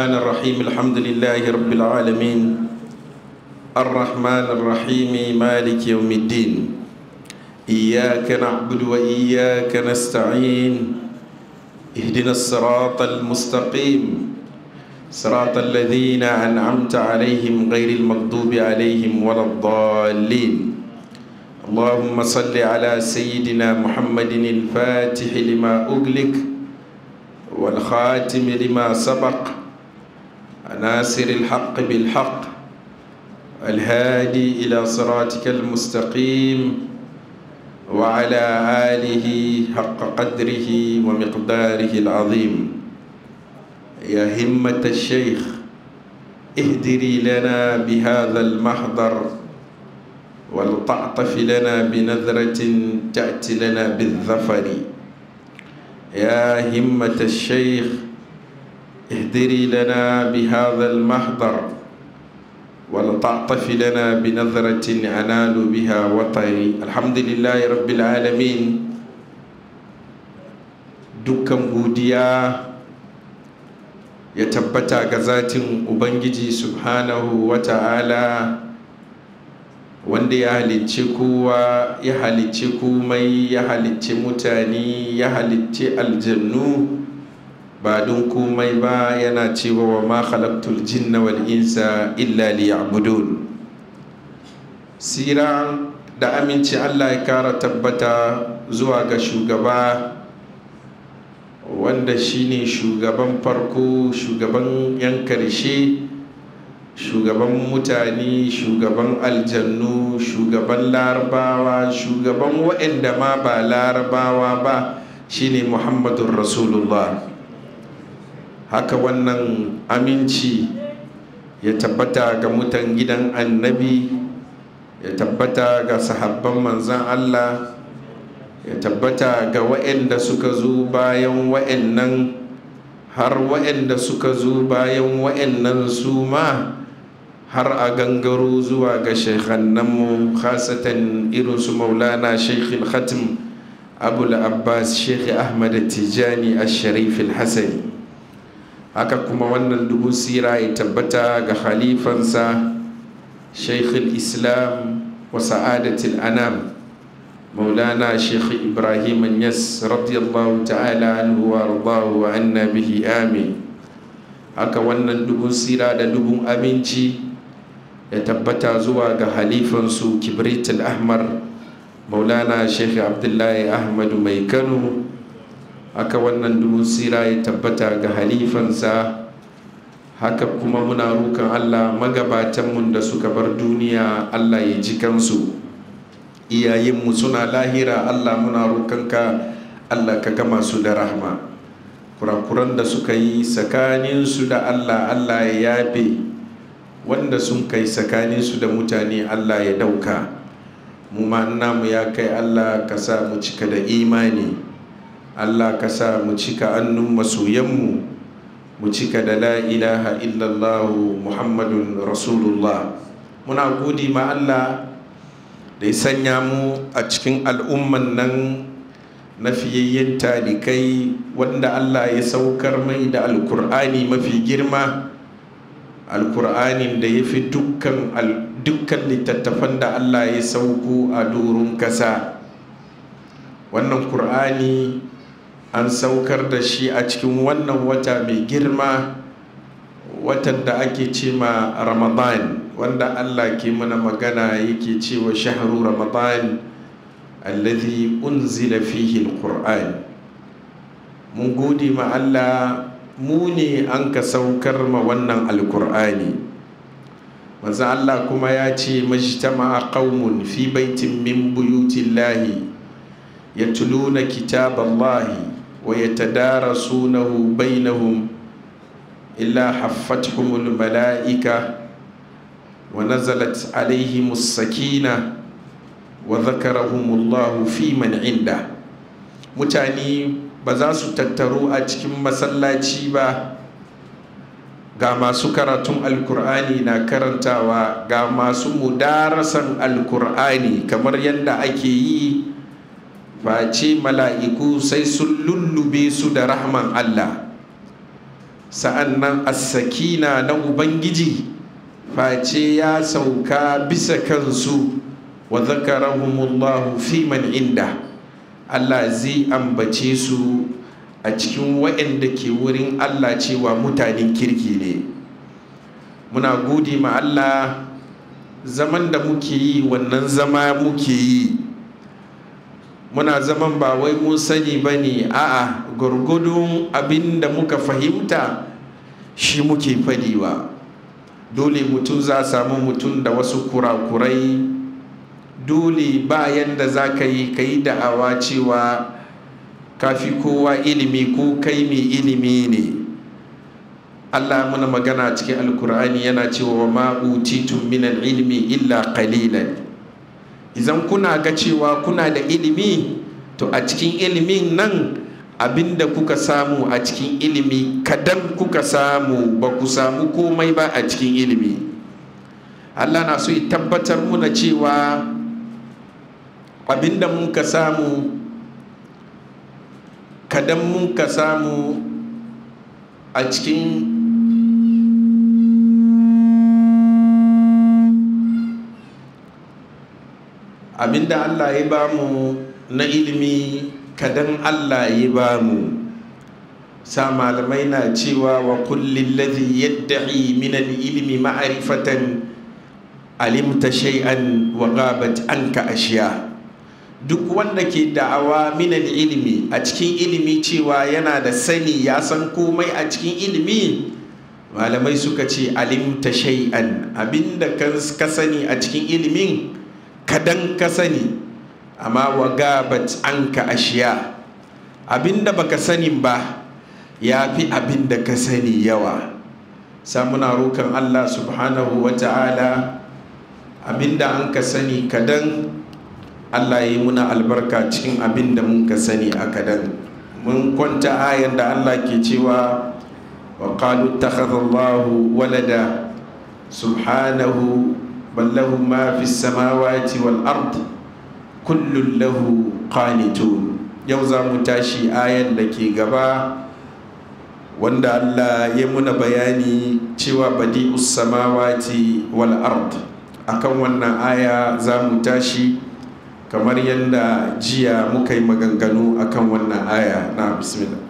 الرحمن الرحيم الحمد لله رب العالمين الرحمن الرحيم مالك يوم الدين إياك نعبد وإياك نستعين اهدنا الصراط المستقيم صراط الذين أنعمت عليهم غير المغضوب عليهم ولا الضالين اللهم صل على سيدنا محمد الفاتح لما أغلق والخاتم لما سبق ناصر الحق بالحق الهادي إلى صراطك المستقيم وعلى آله حق قدره ومقداره العظيم يا همة الشيخ اهدري لنا بهذا المحضر ولتعطف لنا بنذرة تأتي لنا بالظفر يا همة الشيخ اهدري لنا بهذا المحضر ولتعطف لنا بنظرة أنال بها وطري الحمد لله رب العالمين dukkan godiya ya tabbata ga zatin ubangiji subhanahu wa ta'ala wanda ya halicci kowa ya halicci komai ya halicci mutane ya halicci aljannu ba don komai ba yana cewa wa ma khalaqtul jinna wal insa illa liya'budun sira da aminci Allah ya kara tabbata zuwa ga shugaba wanda shine shugaban farko shugaban yan karshe shugaban mutane shugaban aljannu shugaban larabawa shugaban waɗanda ma ba larabawa ba shine muhammadun rasulullah haka wannan aminci ya tabbata ga mutan gidan annabi ya tabbata ga sahabban manzan allah ya tabbata ga waɗanda suka zo bayan waɗannan har waɗanda suka zo bayan waɗannan su ma har a gangaro zuwa ga shekhannanmu khasatan irinsu maulana shekhil khatim abul abbas shekhi ahmad tijani al-sharif al-hasani haka kuma wannan dubu sira ya tabbata ga khalifansa shekhil islam wa sa'adatul anam مولانا شيخ إبراهيم النس رضي الله تعالى عنه وارضاه وعنا به آمين haka wannan dubun sira da dubun aminci ya tabbata zuwa ga halifansu kibritul ahmar maulana sheikh abdullahi ahmadu mai kano haka wannan dubun sira ya tabbata ga halifansa haka kuma muna roƙon allah magabatanmu da suka bar duniya allah ya ji kansu iyayenmu suna lahira allah muna roƙonka allah ka gama su da rahma kurakuran da suka yi tsakaninsu da allah allah ya yafe wanda sun kai tsakaninsu da mutane allah ya dauka mu ma namu ya kai allah ka sa mu cika da imani allah ka sa mu cika annun masoyanmu mu cika da la ilaha illallahu muhammadun rasulullah muna gudi ma allah da ya sanya mu a cikin al'umman nan na fiyayyen talikai wanda Allah ya saukar mai da alkur'ani mafi girma alkur'anin da ya fi dukkan littattafan da Allah ya sauko a doron kasa wannan kur'ani an saukar da shi a cikin wannan wata mai girma watan da ake ce ma ramadan wanda allah ke mana magana yake cewa shahru ramadan alladhi unzila fihi alquran mun gode ma allah mu ne an ka saukar ma wannan alkur'ani manzo allah kuma ya ce majtama'a qaumun fi baitin min buyutillahi yatluna kitaballahi wa yatadarasunahu bainahum illa haffathumul mala'ika ونزلت عليهم السكينة وذكرهم الله في من عنده mutane ba za su tattaru a cikin masallaci ba ga masu karatun alkur'ani na karantawa ga masu mudarasan alkur'ani kamar yadda ake yi face mala'iku sai sun lullube su da rahman allah sa'an nan as-sakina na ubangiji face ya sauka bisa kansu wa zakarahumullahu fi man inda Allah zai ambace su a cikin waɗanda ke wurin Allah cewa mutanen kirki ne muna gode ma Allah zaman da muke yi wannan zama muke yi muna zaman ba wai mun sani ba ne a'a gwargwadon abin da muka fahimta shi muke fadiwa dole mutum za samu mutum da wasu kurakurai dole bayan da za ka yi ka yi da'awa cewa kafi kowa ilimi ko kai mai ilimi ne Allah muna magana cikin alkur'ani yana cewa wa ma'utitun min ilmi illa qalilan idan kuna ga cewa kuna da ilimi to a cikin ilimin nan abinda kuka samu a cikin ilimi kadan kuka samu ba ku samu komai ba a cikin ilimi Allah na so ya tabbatar muna cewa abinda mun ka samu kadan mun ka samu a cikin abinda Allah ya bamu na ilimi kadan Allah ya bamu sa malamai na cewa wa kullin ladhi yadda'i min al-ilmi ma'rifatan alimta shay'an wa ghabat anka ashiya duk wanda ke da'awa min ilimi a cikin ilimi cewa yana da sani ya san komai a cikin ilimi malamai suka ce alimta shay'an abinda ka sani a cikin ilimin kadan ka sani amma wa gabat anka ashiya abinda baka sani ba ya fi abinda ka sani yawa samuna rokan Allah subhanahu wa ta'ala abinda an ka sani kadan Allah ya yi muna albarka cikin abinda mun ka sani a kadan mun kwanta ayan da Allah ke cewa wa qalu takhadallahu walada subhanahu bal lahu ma fi samawati wal ard kullun lahu qanitun yau za mu tashi ayan da ke gaba wanda Allah ya muna bayani cewa badi'us samawati wal ard akan wannan aya za mu tashi kamar yadda jiya muka yi maganganu akan wannan aya na bismillah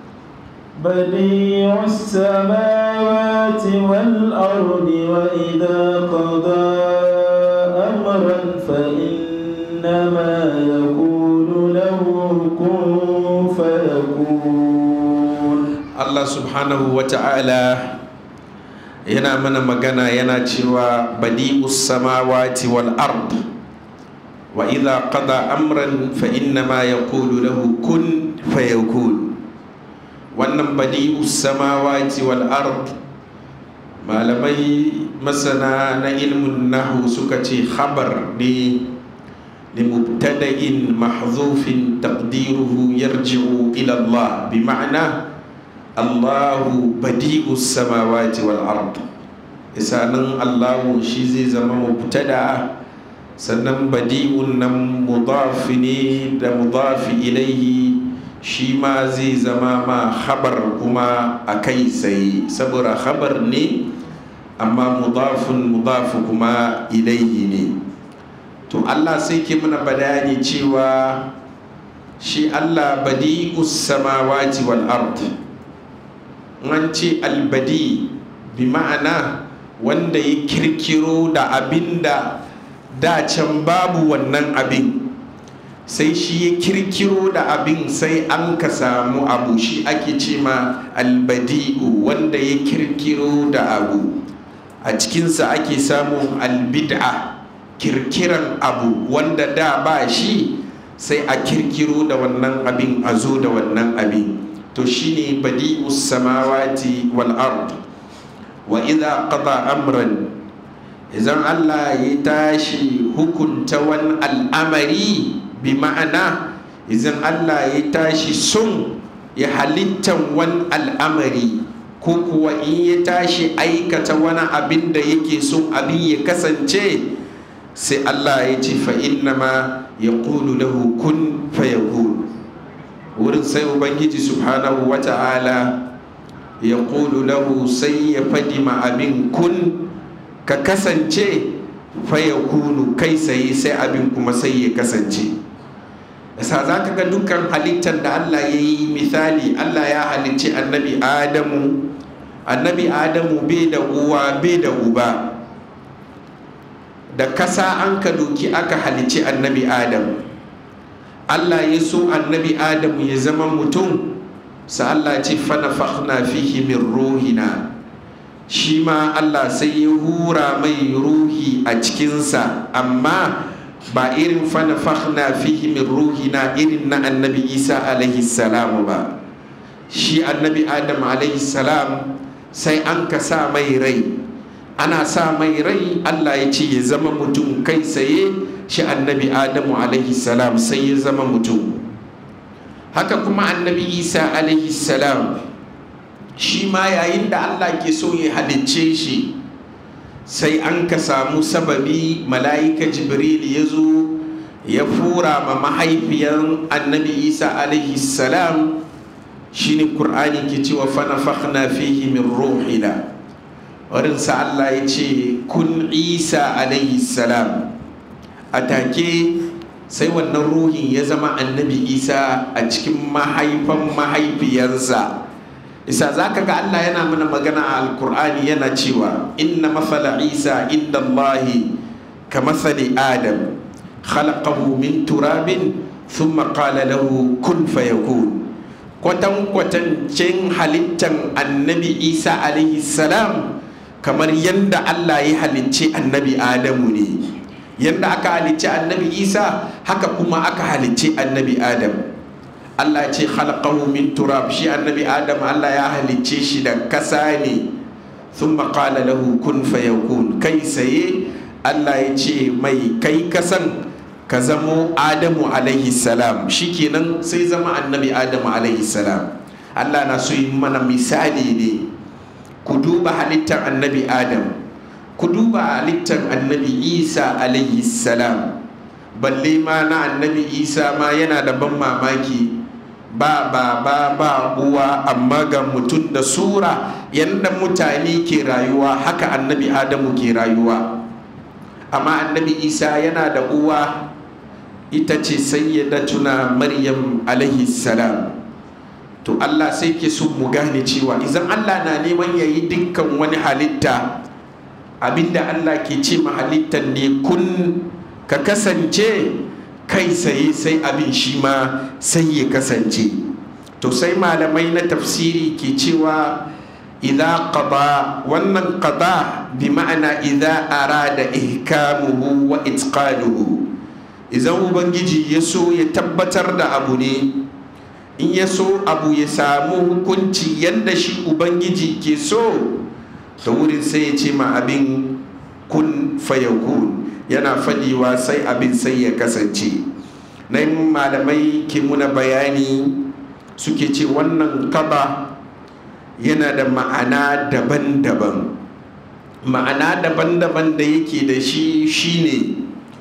بديع السماوات والأرض وإذا قضى أمرا فإنما يقول له كن فيكون Allah subhanahu wa ta'ala yana mana magana yana cewa badi'us samawati wal ard wa idha qada amran fa innama yaqulu lahu kun fayakun wannan badi'us samawati wal ard malamai masana na ilmin nahu suka ce khabar ne limubtada'in mahzufin taqdiruhu yarji'u ila Allah bi ma'ana Allahu badi'u samawati wal ard isanin Allahu shi zai zama mubtada sannan badi'un nan mudafi ne da mudafi ilaihi shi ma zai zama ma khabar kuma a kai sai saboda khabar ne amma mudafin mudafi kuma ilaihi ne to Allah sai ke mana bayani cewa shi Allah badi'u samawati wal ard an ce albadi bi ma'ana wanda ya kirkiro da abin da can babu wannan abin sai shi ya kirkiro da abin sai an ka samu abu shi ake ce ma albadi'u wanda ya kirkiro da abu a cikinsa ake samun albid'a kirkiran abu wanda da ba shi sai a kirkiro da wannan abin a zo da wannan abin to shine badi'us samawati wal ard wa idza qada amran idan Allah ya tashi hukunta wani al'amari bi ma'ana idan Allah ya tashi sun ya halittan wani al'amari ko kuwa in ya tashi aikata wani abin da yake son abin ya kasance sai Allah ya ce fa innama ya lahu kun fayakun wurin sai ubangiji subhanahu wa ta'ala ya lahu sai ya fadi ma abin kun ka kasance fa ya kunu kai sai sai abin kuma sai ya kasance yasa za ka ga dukkan halittar da Allah ya yi misali Allah ya halicci annabi Adamu annabi Adamu bai da uwa bai da uba da kasa an ka doki aka halicci annabi Adamu Allah ya so annabi Adamu ya zama mutum sa Allah ce fanafakhna fihi min ruhina shi ma Allah sai ya hura mai ruhi a cikinsa amma ba irin fanafakhna fihi min ruhina irin na annabi Isa alaihi salam ba shi annabi Adam alaihi salam sai an ka sa mai rai ana sa mai rai Allah ya ce ya zama mutum kai saye shi annabi Adamu alaihi salam sai ya zama mutum haka kuma annabi isa alaihi salam shi ma yayin da allah ke so ya halicce shi sai an ka samu sababi mala'ika jibril ya zo ya fura ma mahaifiyan annabi isa alaihi salam shine qur'ani ke cewa fanafakhna fihi min ruhina warinsa allah ya ce kun isa alaihi salam a take sai wannan ruhin ya zama annabi isa a cikin mahaifan mahaifiyarsa isa za ka ga allah yana mana magana a alkur'ani yana cewa inna mafala isa inda allahi ka masali adam khalaqahu min turabin thumma qala lahu kun fayakun kwatan kwatancin halittan annabi isa alaihi salam kamar yadda allah ya halicci annabi adamu ne yadda aka halicci annabi isa haka kuma aka halicci annabi adam allah ce khalaqahu min turab shi annabi adam allah ya halicce shi da kasa ne sun qala lahu kun fayakun kai saye allah ya ce mai kai kasan ka zamo adamu alaihi salam shikenan sai zama annabi adamu alaihi salam allah na so yi mana misali ne ku duba halittar annabi adam ku duba halittar annabi isa alayhi salam balle ma na annabi isa ma yana da ban mamaki ba ba ba ba uwa amma ga mutum da sura yadda mutane ke rayuwa haka annabi adamu ke rayuwa amma annabi isa yana da uwa ita ce sayyidatuna maryam alayhi salam to allah sai ke so mu gane cewa idan allah na neman ya yi dukkan wani halitta abinda Allah ke ce halittar ne kun ka kasance kai saye sai abin shi ma sai ya kasance to sai malamai na tafsiri ke cewa idza qada wannan qada bi ma'ana idza arada ihkamuhu wa itqanuhu idan ubangiji ya so ya tabbatar da abu ne in ya so abu ya samu hukunci yadda shi ubangiji ke so ta wurin sai ya ce ma abin kun fayakun yana fadiwa sai abin sai ya kasance na malamai ke muna bayani suke ce wannan kaba yana da ma'ana daban-daban ma'ana daban-daban da yake da shi shine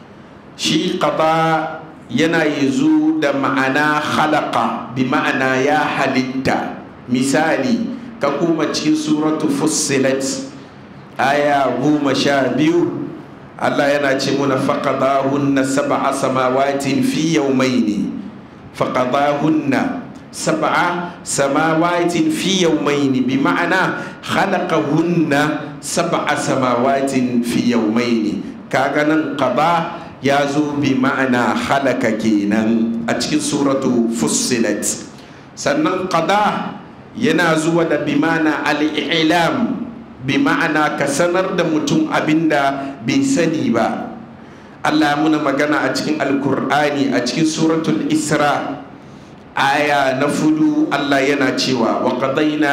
shi kaba yana yanzu da ma'ana halaka bi ma'ana ya halitta misali ka kuma cikin suratu fussilat aya goma sha biyu Allah yana ce muna faƙadahunna sab'a samawatin fi yawmaini faƙadahunna sab'a samawatin fi yawmaini bi ma'ana khalaqahunna sab'a samawatin fi yawmaini kaga nan qada ya zo bi ma'ana halaka kenan a cikin suratu fussilat sannan qada yana zuwa da bimana al'ilam bi ma'ana ka sanar da mutum abinda bai sani ba Allah ya muna magana a cikin alkur'ani a cikin suratul isra aya na fudu Allah yana cewa wa qadaina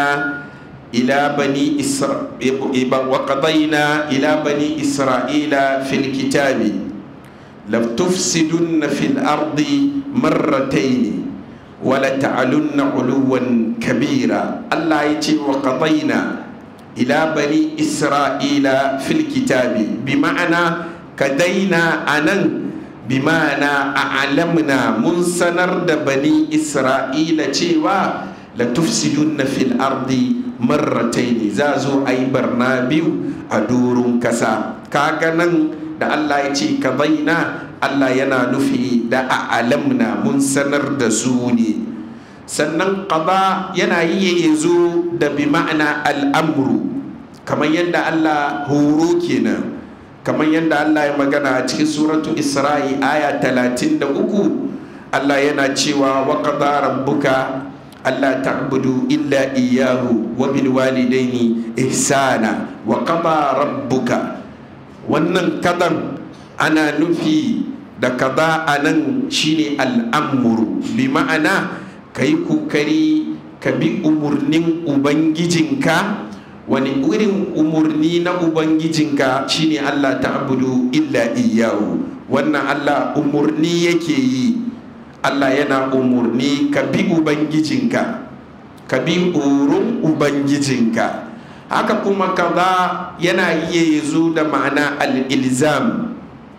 ila bani isra wa qadaina ila bani isra'ila fil kitabi la tufsidunna fil ardi marrataini wala ta'alunna uluwan kabira Allah ya ce wa qadaina ila bani isra'ila fil kitabi bi ma'ana kadaina anan bi ma'ana a'lamna mun sanar da bani isra'ila cewa la tufsidunna fil ardi marrataini za zo a yi barna biyu a durun kasa kaga nan da Allah ya ce ka baina Allah yana nufi da a alamna mun sanar da su ne sannan qada yana yi ya zo da bi ma'ana al'amru kamar yadda Allah horo kenan kamar yadda Allah ya magana a cikin suratu Isra'i aya 33 Allah yana cewa wa qada rabbuka alla ta'budu illa iyyahu wa bil walidaini ihsana wa qada rabbuka wannan kadan ana nufi da kaza anan shine al'amuru bi ma'ana kai kokari ka bi umurnin ubangijinka wani irin umurni na ubangijinka shine Allah ta'budu illa iyyahu wannan Allah umurni yake yi Allah yana umurni ka bi ubangijinka ka bi urun ubangijinka haka kuma kaza yana iya zo da ma'ana al-ilzam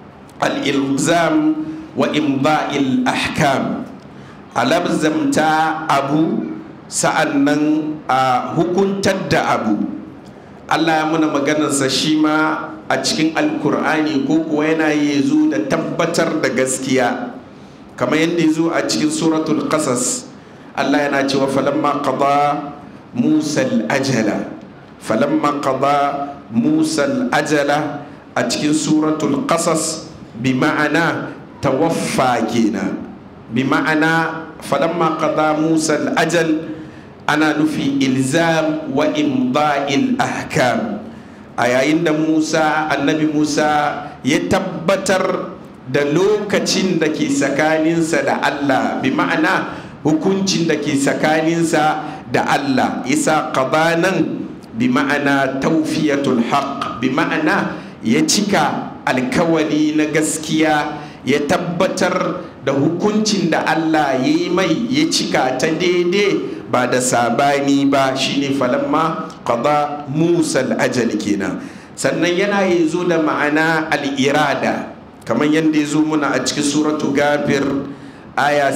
al-ilzam wa imba'il ahkam alabzamta abu sa'annan a hukuntar da abu Allah ya muna maganarsa shi ma a cikin alkur'ani ko kuwa yana yi zo da tabbatar da gaskiya kamar yadda ya zo a cikin suratul qasas Allah yana cewa falamma qada musa ajala falamma qada musa ajala a cikin suratul qasas bi ma'ana tawaffa kenan bi ma'ana falamma qada musa ajal ana nufi ilzam wa imda'il ahkam a yayin da musa annabi musa ya tabbatar da lokacin da ke tsakaninsa da allah bi ma'ana hukuncin da ke tsakaninsa da allah isa nan bi ma'ana taufiyatul haq bi ma'ana ya cika alkawali na gaskiya ya tabbatar da hukuncin da allah ya yi mai ya cika ta daidai ba da sabani ba shine falamma qada musa al-ajal kenan sannan yana yi zo da ma'ana al-irada kamar yadda ya zo muna a cikin suratu gafir aya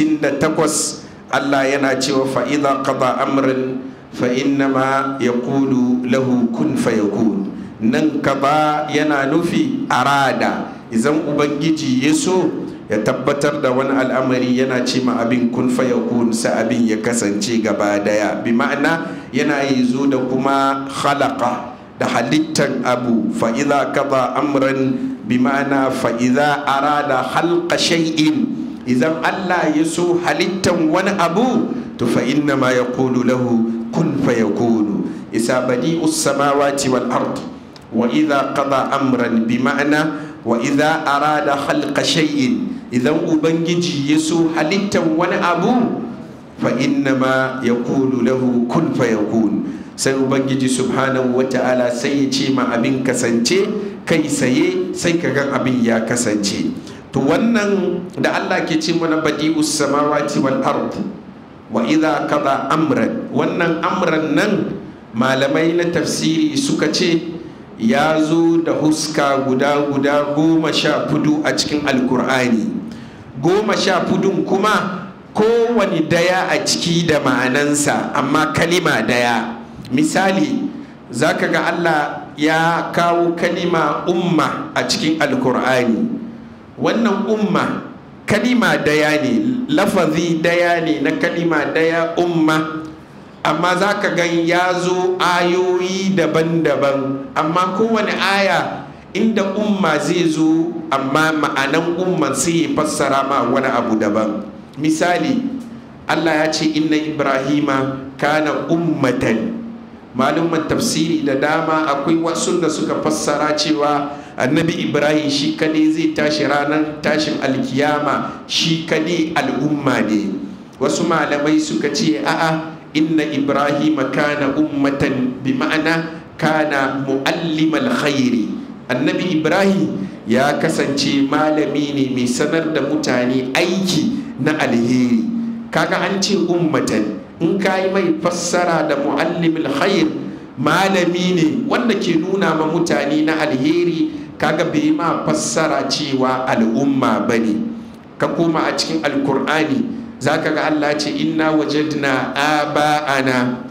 68 Allah yana cewa fa idza qada amran fa innama yaqulu lahu kun fayakun nan qada yana nufi arada idan ubangiji ya so ya tabbatar da wani al'amari yana ce ma abin kun fayakun sa abin ya kasance gaba daya bi ma'ana yana yi zo da kuma khalaqa da halittan abu fa'iza kaza amran bi ma'ana fa'iza arada halka shay'in idan Allah ya so halittan wani abu to fa inna ma yaqulu lahu kun fayakunu isa badi'us samawati wal ard wa idza qada amran bi ma'ana wa idza arada halka shay'in idan ubangiji ya so halittan wani abu fa inna ma yaqulu lahu kun fayakun sai ubangiji subhanahu wata'ala sai ya ce ma abin kasance kai saye sai ka ga abin ya kasance to wannan da Allah ke ce mana badi'us samawati wal ard wa idza qada amran wannan amran nan malamai na tafsiri suka ce ya zo da huska guda guda goma sha fudu a cikin alkur'ani goma sha fudun kuma kowane daya a ciki da ma'anansa amma kalima daya misali za ka ga allah ya kawo kalima umma a cikin alkur'ani wannan umma kalima daya ne lafazi daya ne na kalima daya umma amma za ka gan ya zo ayoyi daban-daban amma kowane aya inda umma zai zo amma ma'anan umman sai ya fassara ma wani abu daban misali allah ya ce inna ibrahima kana ummatan malumman tafsiri da dama akwai wasu da suka fassara cewa annabi ibrahim shi kadai zai tashi ranar tashin alkiyama shi kadai al'umma ne wasu malamai suka ce a'a inna ibrahim kana ummatan bi ma'ana kana muallimal khairi annabi ibrahim ya kasance malami ne mai sanar da mutane aiki na alheri kaga an ce ummatan in ka yi mai fassara da muallimul khair malami ne wanda ke nuna ma mutane na alheri kaga bai ma fassara cewa al'umma bane ka koma a cikin alkur'ani za ka ga Allah ce inna wajadna aba'ana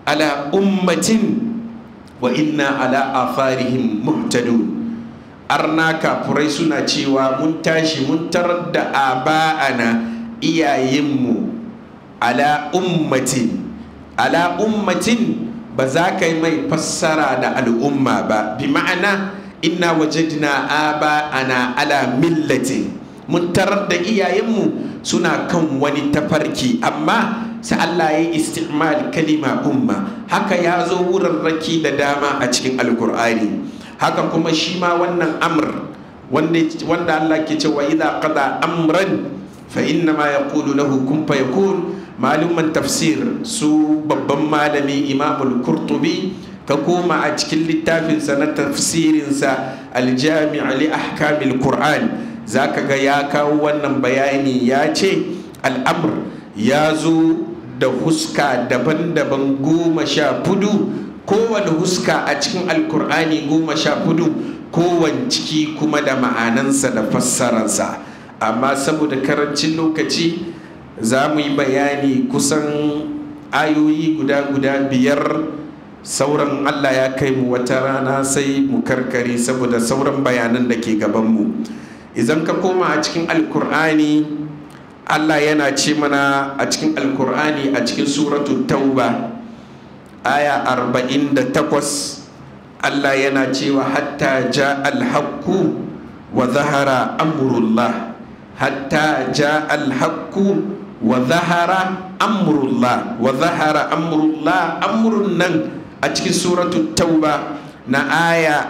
ala ummatin wa inna ala atharihim muhtadun arna kafurai suna cewa mun tashi mun tarar da aba'ana iyayenmu ala ummatin ala ummatin ba za ka yi mai fassara da al'umma ba bi ma'ana inna wajadna aba'ana ala millati mun tarar da iyayenmu suna kan wani tafarki amma sai Allah ya yi istimal kalima umma haka ya zo wurarraki da dama a cikin alkur'ani haka kuma shi ma wannan amr wanda Allah ke cewa idza qada amran fa inna ma yaqulu lahu kun fayakun maluman tafsir su babban malami imamul kurtubi ka koma a cikin littafinsa na tafsirinsa aljami' li ahkamil qur'an zaka ga ya kawo wannan bayani ya ce al'amr ya zo da huska daban-daban goma sha fudu kowane huska a cikin alkur'ani goma sha fudu kowane ciki kuma da ma'anansa da fassararsa amma saboda karancin lokaci za mu yi bayani kusan ayoyi guda-guda biyar sauran allah ya kai mu wata rana sai mu karkare saboda sauran bayanan da ke gabanmu idan ka koma a cikin alkur'ani allah yana ce mana a cikin alkur'ani a cikin suratu tauba aya 48 allah yana cewa hatta ja alhaku wa zahara amurullah hatta ja alhaku wa zahara amurullah wa zahara amurullah amurun nan a cikin suratu tauba na aya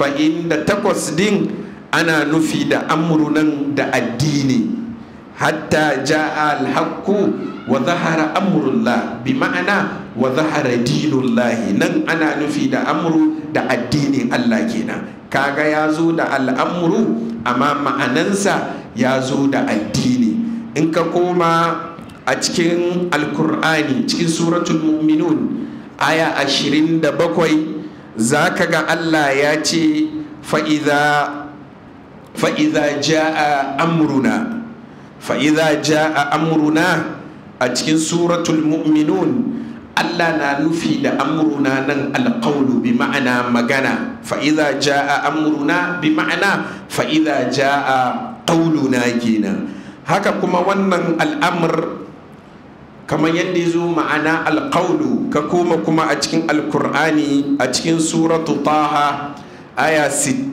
48 din ana nufi da amurunan da addini hatta ja'a alhaqqu wa zahara amrullah bi ma'ana wa zahara dinullahi nan ana nufi da amru da addinin Allah kenan kaga ya zo da al'amru amma ma'anansa ya zo da addini in ka koma a cikin alkur'ani cikin suratul mu'minun aya ashirin da bakwai za ka ga Allah ya ce fa'iza fa'iza ja'a amruna fa'iza ja'a amruna a cikin suratul mu'minun Allah na nufi da amruna nan alƙaunu bi ma'ana magana fa'iza ja'a amruna bi ma'ana fa'iza ja'a ƙaununa kenan haka kuma wannan al'amur kamar yadda ya zo ma'ana alƙaunu ka koma kuma a cikin alkur'ani a cikin suratu taha aya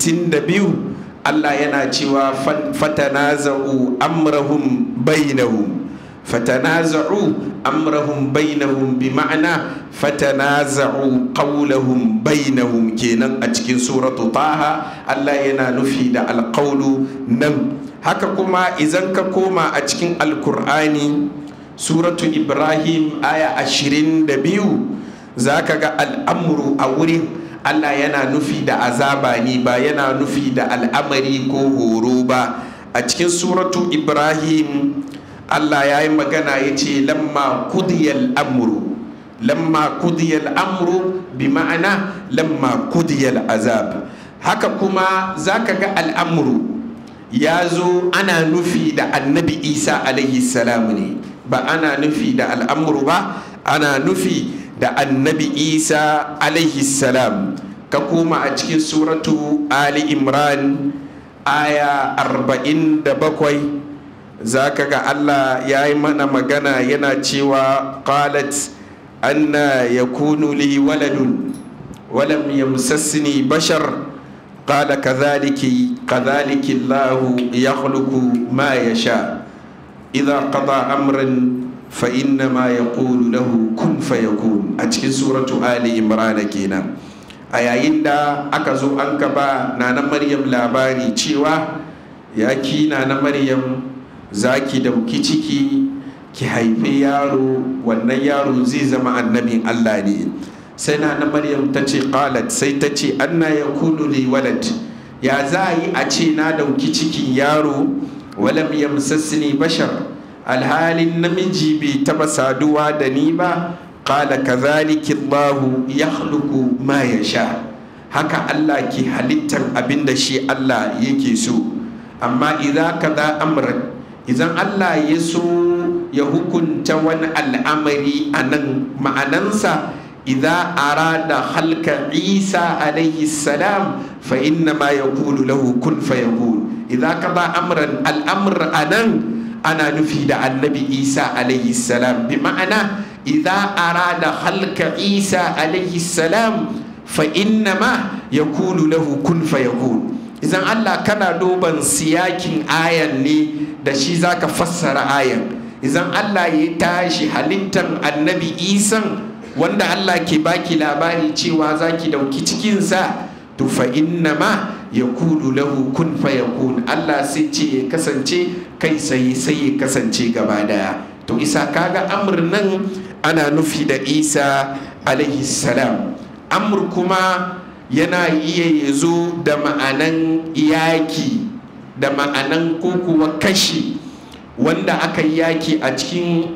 62 Allah yana cewa fatanaza'u amrahum bainahum fatanaza'u amrahum bainahum bi ma'ana fatanaza'u qawlahum bainahum kenan a cikin suratu taha Allah yana nufi da alqawlu nan haka kuma idan ka koma a cikin alkur'ani suratu ibrahim aya ashirin da biyu za ka ga al'amuru a wurin allah yana nufi da azaba ne ba yana nufi da al'amari ko horo ba a cikin suratu ibrahim allah ya yi magana ya ce lamma kudiyal amuru lamma kudiyal amuru bi ma'ana lamma kudiyal azab haka kuma za ka ga al'amuru ya zo ana nufi da annabi isa alaihi salam ne ba ana nufi da al'amuru ba ana nufi da annabi isa alaihi salam ka koma a cikin suratu ali imran aya arba'in da bakwai za ka ga allah ya yi mana magana yana cewa qalat anna yakunu li waladun walam yamsassini bashar قال كذلك كذلك الله يخلق ما يشاء إذا قضى أمرا فإنما يقول له كن فيكون أتكن سورة آل إمران كينا a yayin da aka zo an gaba na na maryam labari cewa ya ki na na maryam za ki dauki ciki ki haifi yaro wannan yaro zai zama annabin allah ne sai na na maryam ta ce qalat sai ta ce anna ya kunu li walad ya za a yi a ce na dauki cikin yaro walam yamsassini bashar alhalin namiji bai taba saduwa da ni ba qala kadhalika Allahu yakhluqu ma yasha haka Allah ke halittar abinda shi Allah yake so amma idza kaza amran idan Allah ya so ya hukunta wani al'amari a nan ma'anansa idza arada halka isa alaihi salam fa inna ma yaqulu lahu kun fayakun idza qada amran al'amr anan ana nufi da annabi isa alaihi salam bi ma'ana idza arada halka isa alaihi salam fa inna ma yaqulu lahu kun fayakun idan Allah kana duban siyakin ayan ne da shi zaka fassara ayan idan Allah ya tashi halittar annabi isan wanda Allah ke baki labari cewa zaki dauki cikinsa to fa inna ma ya kulu lahu kun fa yakun Allah sai ce ya kasance kai sai sai ya kasance gaba daya to isa kaga amr nan ana nufi da isa alaihi salam amr kuma yana iya ya zo da ma'anan yaki da ma'anan ko kuwa kashi wanda aka yi yaki a cikin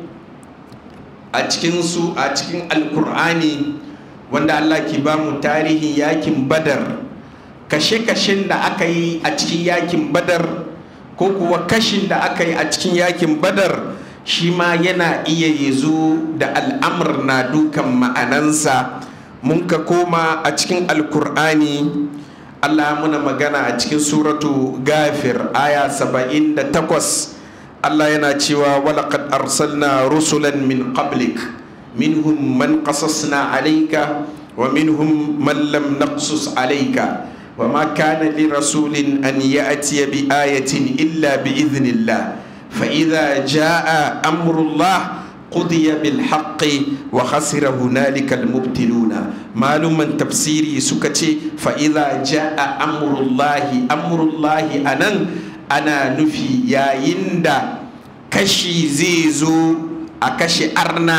a cikin su a cikin alkur'ani wanda Allah ke ba mu tarihin yakin badar kashe-kashen da aka yi a cikin yakin badar ko kuwa kashin da aka yi a cikin yakin badar shi ma yana iya yazo da al'amur na dukan ma'anansa mun ka koma a cikin alkur'ani Allah muna magana a cikin suratu gafir aya saba'in da takwas Allah yana cewa walaqad arsalna rusulan min qablik minhum man qasasna alayka wa minhum man lam naqsus alayka wa ma kana li rasulin an ya'tiya bi ayatin illa bi idhnillah fa idha jaa amrullah قضي بالحق وخسر هنالك المبتلون معلوما تفسيري سكتي فإذا جاء أمر الله أمر الله أنن أنا نفي يا يندا كشي زيزو أكشي أرنا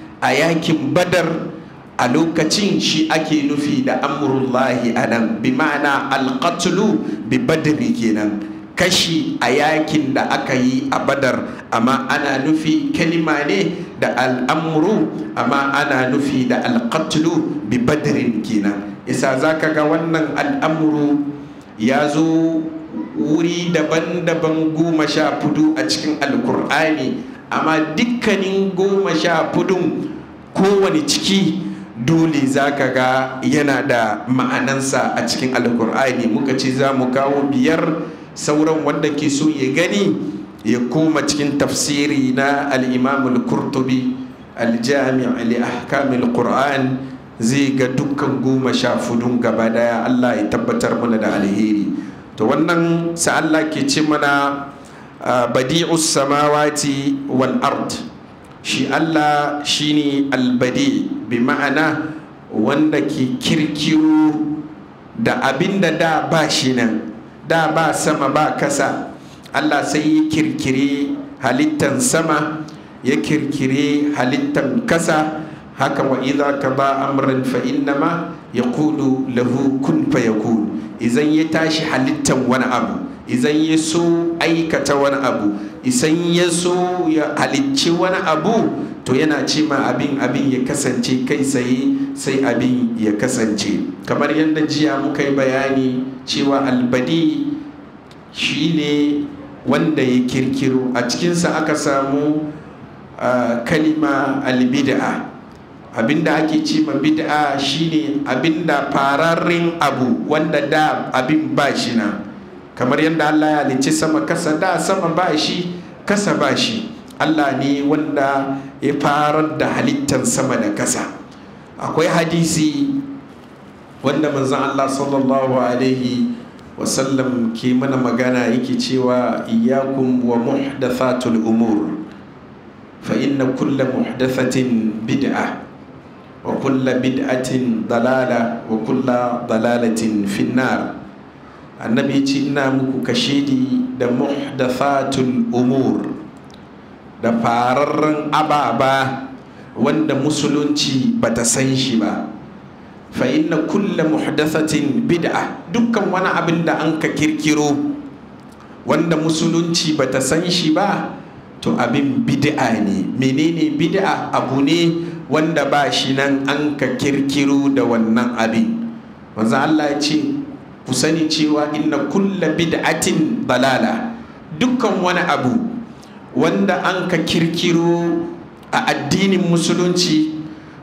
أياكم بدر a lokacin shi ake nufi da amurullahi a nan bi ma'ana alƙatulu bi badri kenan kashi a yakin da aka yi a badar amma ana nufi kalima ne da al'amuru amma ana nufi da alƙatulu bi badrin kenan isa za ka ga wannan al'amuru ya zo wuri daban-daban goma sha fudu a cikin alkur'ani amma dukkanin goma sha fudun kowane ciki dole za ka ga yana da ma'anansa a cikin alkur'ani muka ce za mu kawo biyar sauran wanda ke so ya gani ya koma cikin tafsiri na al'imamul kurtubi aljami' li ahkamil qur'an zai ga dukkan goma sha fudun gaba daya allah ya tabbatar mana da alheri to wannan sa allah ke ce mana badi'us samawati wal ard shi Allah shine albadi bi ma'ana wanda ke kirkiro da abin da da ba shi nan da ba sama ba kasa Allah sai ya kirkire halittan sama ya kirkire halittan kasa haka wa idza ka ba amran fa innama yaqulu lahu kun fayakun idan ya tashi halittan wani abu idan ya so aikata wani abu isan ya so ya halicci wani abu to yana ce ma abin abin ya kasance kai tsaye sai abin ya kasance kamar yadda jiya muka yi bayani cewa albadi shine wanda ya kirkiro a cikinsa aka samu kalima albid'a abinda ake ce ma bid'a shine abinda fararren abu wanda da abin ba shi na kamar yadda Allah ya halicci sama kasa da sama ba shi kasa ba shi Allah ne wanda ya farar da halittar sama da kasa akwai hadisi wanda manzon Allah sallallahu alaihi wasallam ke mana magana yake cewa iyakum wa muhdathatul umur fa inna kulla muhdathatin bid'a wa kulla bid'atin dalala wa kulla dalalatin finnar annabi ce ina muku kashedi da muhdathatul umur da fararren ababa wanda musulunci bata san shi ba fa inna kulla muhdathatin bid'a dukkan wani abin da an ka kirkiro wanda musulunci bata san shi ba to abin bid'a ne menene bid'a abu ne wanda ba shi nan an ka kirkiro da wannan abin manzo Allah ya ce ku sani cewa inna kulla bid'atin balala dukkan wani abu wanda an ka kirkiro a addinin musulunci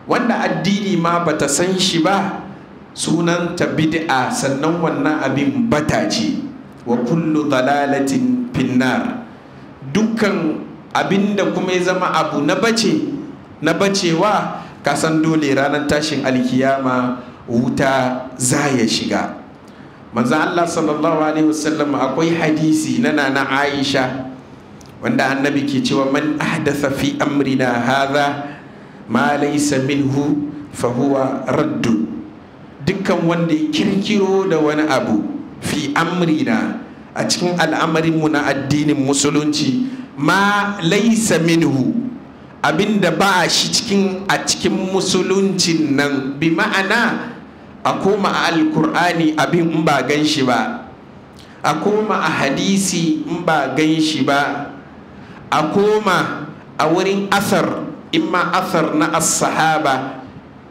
wanda addini ma bata san shi ba sunanta bid'a sannan wannan abin bata ce wa kullu dalalatin finnar dukkan abinda kuma ya zama abu na bace na bacewa kasan dole ranar tashin alkiyama wuta za ya shiga manzan Allah sallallahu alaihi wasallam akwai hadisi na nana Aisha wanda annabi ke cewa man ahdatha fi amrina hadha ma laysa minhu fa huwa raddu dukkan wanda ya kirkiro da wani abu fi amrina a cikin al'amarinmu na addinin musulunci ma laysa minhu abinda ba shi cikin a cikin musuluncin nan bi ma'ana a koma a alkur'ani abin in ba gan shi ba a koma a hadisi in ba gan shi ba a koma a wurin asar in ma asar na as-sahaba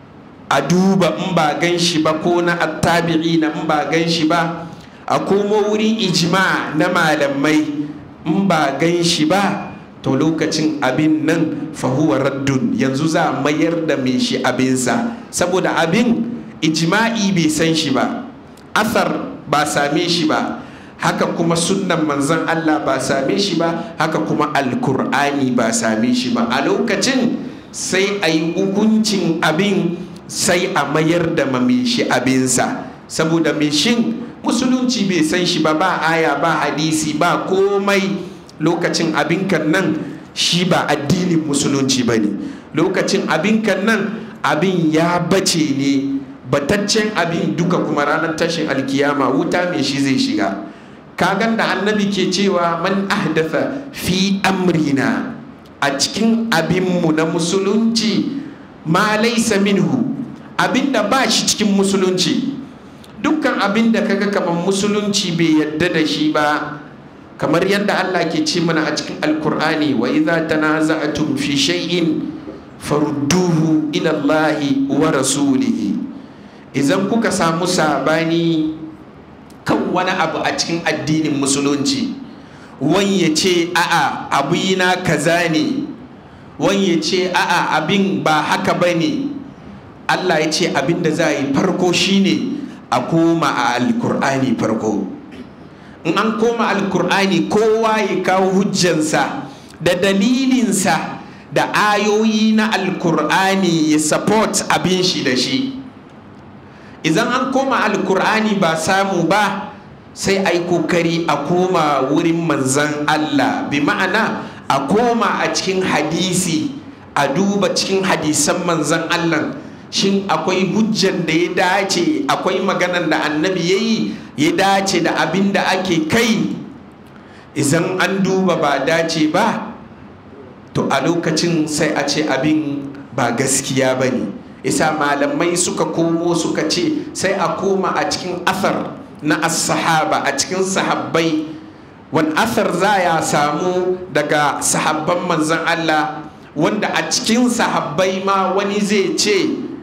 a duba in ba gan shi ba ko na attabi'i na in ba gan shi ba a komo wurin ijma na malamai in ba gan shi ba to lokacin abin nan fahuwa raddun yanzu za a mayar da mai shi abinsa saboda abin ijma'i bai san shi ba asar ba same shi ba haka kuma sunnan manzon Allah ba same shi ba haka kuma alkur'ani ba same shi ba a lokacin sai a yi hukuncin abin sai a mayar da mai shi abinsa saboda mai shin musulunci bai san shi ba ba aya ba hadisi ba komai lokacin abinkan nan shi ba addinin musulunci ba ne lokacin abinkan nan abin ya bace ne bataccen abin duka kuma ranar tashin alkiyama wuta mai shi zai shiga kagan da annabi ke cewa man ahdatha fi amrina a cikin abinmu na musulunci ma laisa minhu abinda ba shi cikin musulunci dukkan abinda kaga kamar musulunci bai yadda da shi ba kamar yadda Allah ke ce mana a cikin alkur'ani wa idza tanaza'tum fi shay'in farudduhu ila Allah wa rasulihi idan kuka samu sabani kan wani abu a cikin addinin musulunci wani ya ce a'a abu na kaza ne wani ya ce a'a abin ba haka ba ne Allah ya ce abin da za a yi farko shine a koma a alkur'ani farko in an koma alkur'ani kowa ya kawo hujjansa da dalilinsa da ayoyi na alkur'ani ya support abin shi da shi idan an koma alkur'ani ba samu ba sai a yi kokari a koma wurin manzan allah bi ma'ana a koma a cikin hadisi a duba cikin hadisan manzan allah shin akwai hujjan da ya dace akwai maganan da annabi ya yi ya dace da abin da ake kai idan an duba ba dace ba to a lokacin sai a ce abin ba gaskiya ba ne isa malamai suka komo suka ce sai a koma a cikin athar na as-sahaba a cikin sahabbai wani athar za ya samu daga sahabban manzan Allah wanda a cikin sahabbai ma wani zai ce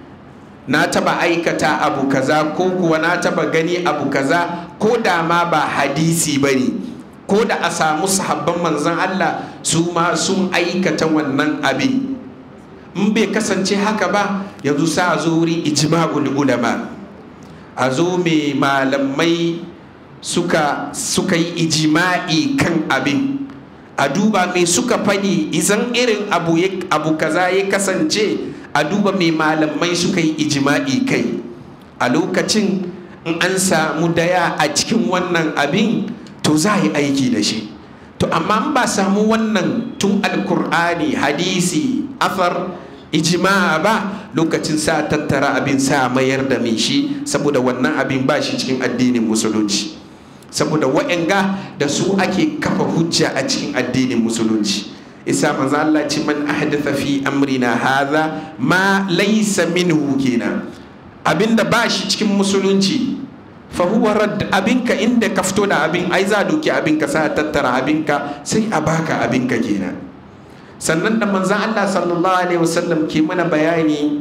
na taba aikata abu kaza ko kuwa na taba gani abu kaza ko da ma ba hadisi ba ne ko da a samu sahabban manzan Allah su ma sun aikata wannan abin in bai kasance haka ba yanzu sa a zo wurin ijma'ul ulama a zo mai malamai suka suka yi ijima'i kan abin a duba mai suka fadi izan irin abu, abu kaza ya kasance a duba mai malamai suka yi ijima'i kai a lokacin in an samu daya a cikin wannan abin to za a yi aiki da shi to amma ba samu wannan tun alkur'ani hadisi afar ijima ba lokacin sa tattara abin sa mayar da mai shi saboda wannan abin ba shi cikin addinin musulunci saboda wa'anga da su ake kafa hujja a cikin addinin musulunci isa manzo Allah ce man ahdatha fi amrina hadha ma laysa minhu kenan abinda ba shi cikin musulunci fa huwa radd abinka inda ka fito da abin ai za doki abinka sa tattara abinka sai a baka abinka kenan sannan da manzan Allah sallallahu alaihi wasallam ke mana bayani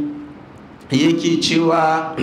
yake cewa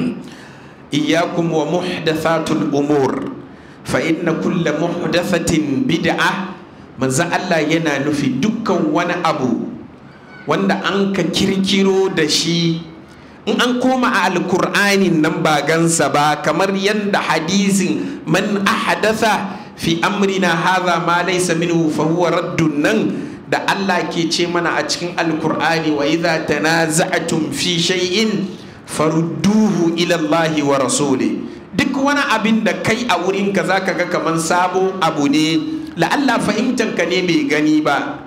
iyakum wa muhdathatul umur fa inna kulla muhdathatin bid'a manzan Allah yana nufi dukkan wani abu wanda an ka kirkiro da shi in an koma a alkur'anin nan ba gansa ba kamar yadda hadisin man ahadatha fi amrina hadha ma laysa minhu fa huwa raddun nan da Allah ke ce mana a cikin alkur'ani wa idza tanaza'tum fi shay'in farudduhu ila Allah wa rasuli duk wani abin da kai a wurin ka zaka ga kaman sabo abu ne la'alla fahimtan ka ne bai gani ba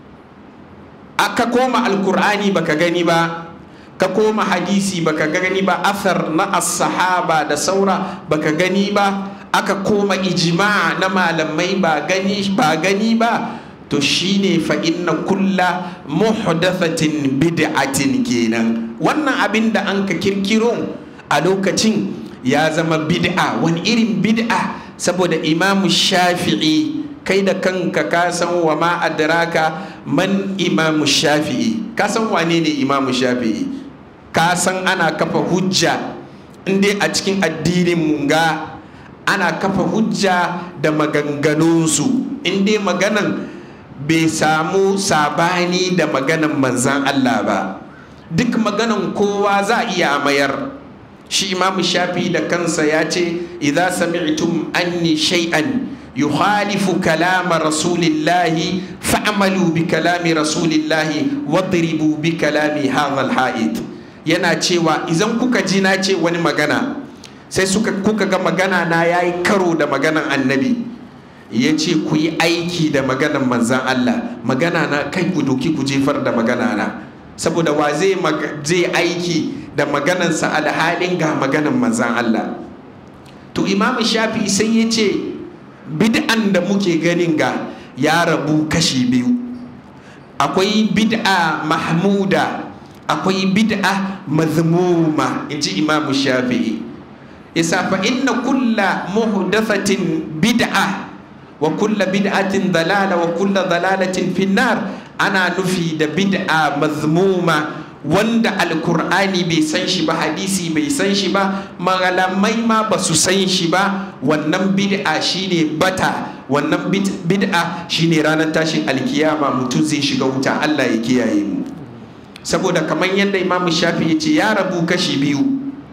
aka koma alkur'ani baka gani ba ka koma hadisi baka gani ba athar na as-sahaba da saura baka gani ba aka koma ijma na malamai ba gani ba gani ba to shine fa inna kulla muhdathatin bid'atin kenan wannan abin da an ka kirkiro a lokacin ya zama bid'a wani irin bid'a saboda imamu shafi'i kai da kanka ka san wa ma adraka man imamu shafi'i ka san wane ne imamu shafi'i ka san ana kafa hujja inda a cikin addinin munga ana kafa hujja da maganganunsu inda maganan bai samu sabani da maganan manzan Allah ba duk maganan kowa za a iya mayar shi imamu shafi da kansa ya ce idza sami'tum anni shay'an yukhalifu kalama rasulillahi fa'malu bi kalami rasulillahi wadribu bi kalami hadha al yana cewa idan kuka ji na ce wani magana sai suka kuka ga magana na yayi karo da maganan annabi ya ce ku yi aiki da maganan manzan Allah magana na kai ku doki ku jefar da magana na saboda wa zai aiki da maganansa alhalin ga maganan manzan Allah to imam shafi sai ya ce bid'an da muke ganin ga ya rabu kashi biyu akwai bid'a mahmuda akwai bid'a mazmuma in ji imam shafi'i isa fa inna kulla muhdathatin bid'a wa kulla bid'atin dalala wa kulla dalalatin finnar ana nufi da bid'a mazmuma wanda alkur'ani bai san shi ba hadisi bai san shi ba malamai ma ba su san shi ba wannan bid'a shine bata wannan bid'a shine ranar tashin alkiyama mutum zai shiga wuta Allah ya kiyaye mu saboda kamar yadda imamu shafi ya ce ya rabu kashi biyu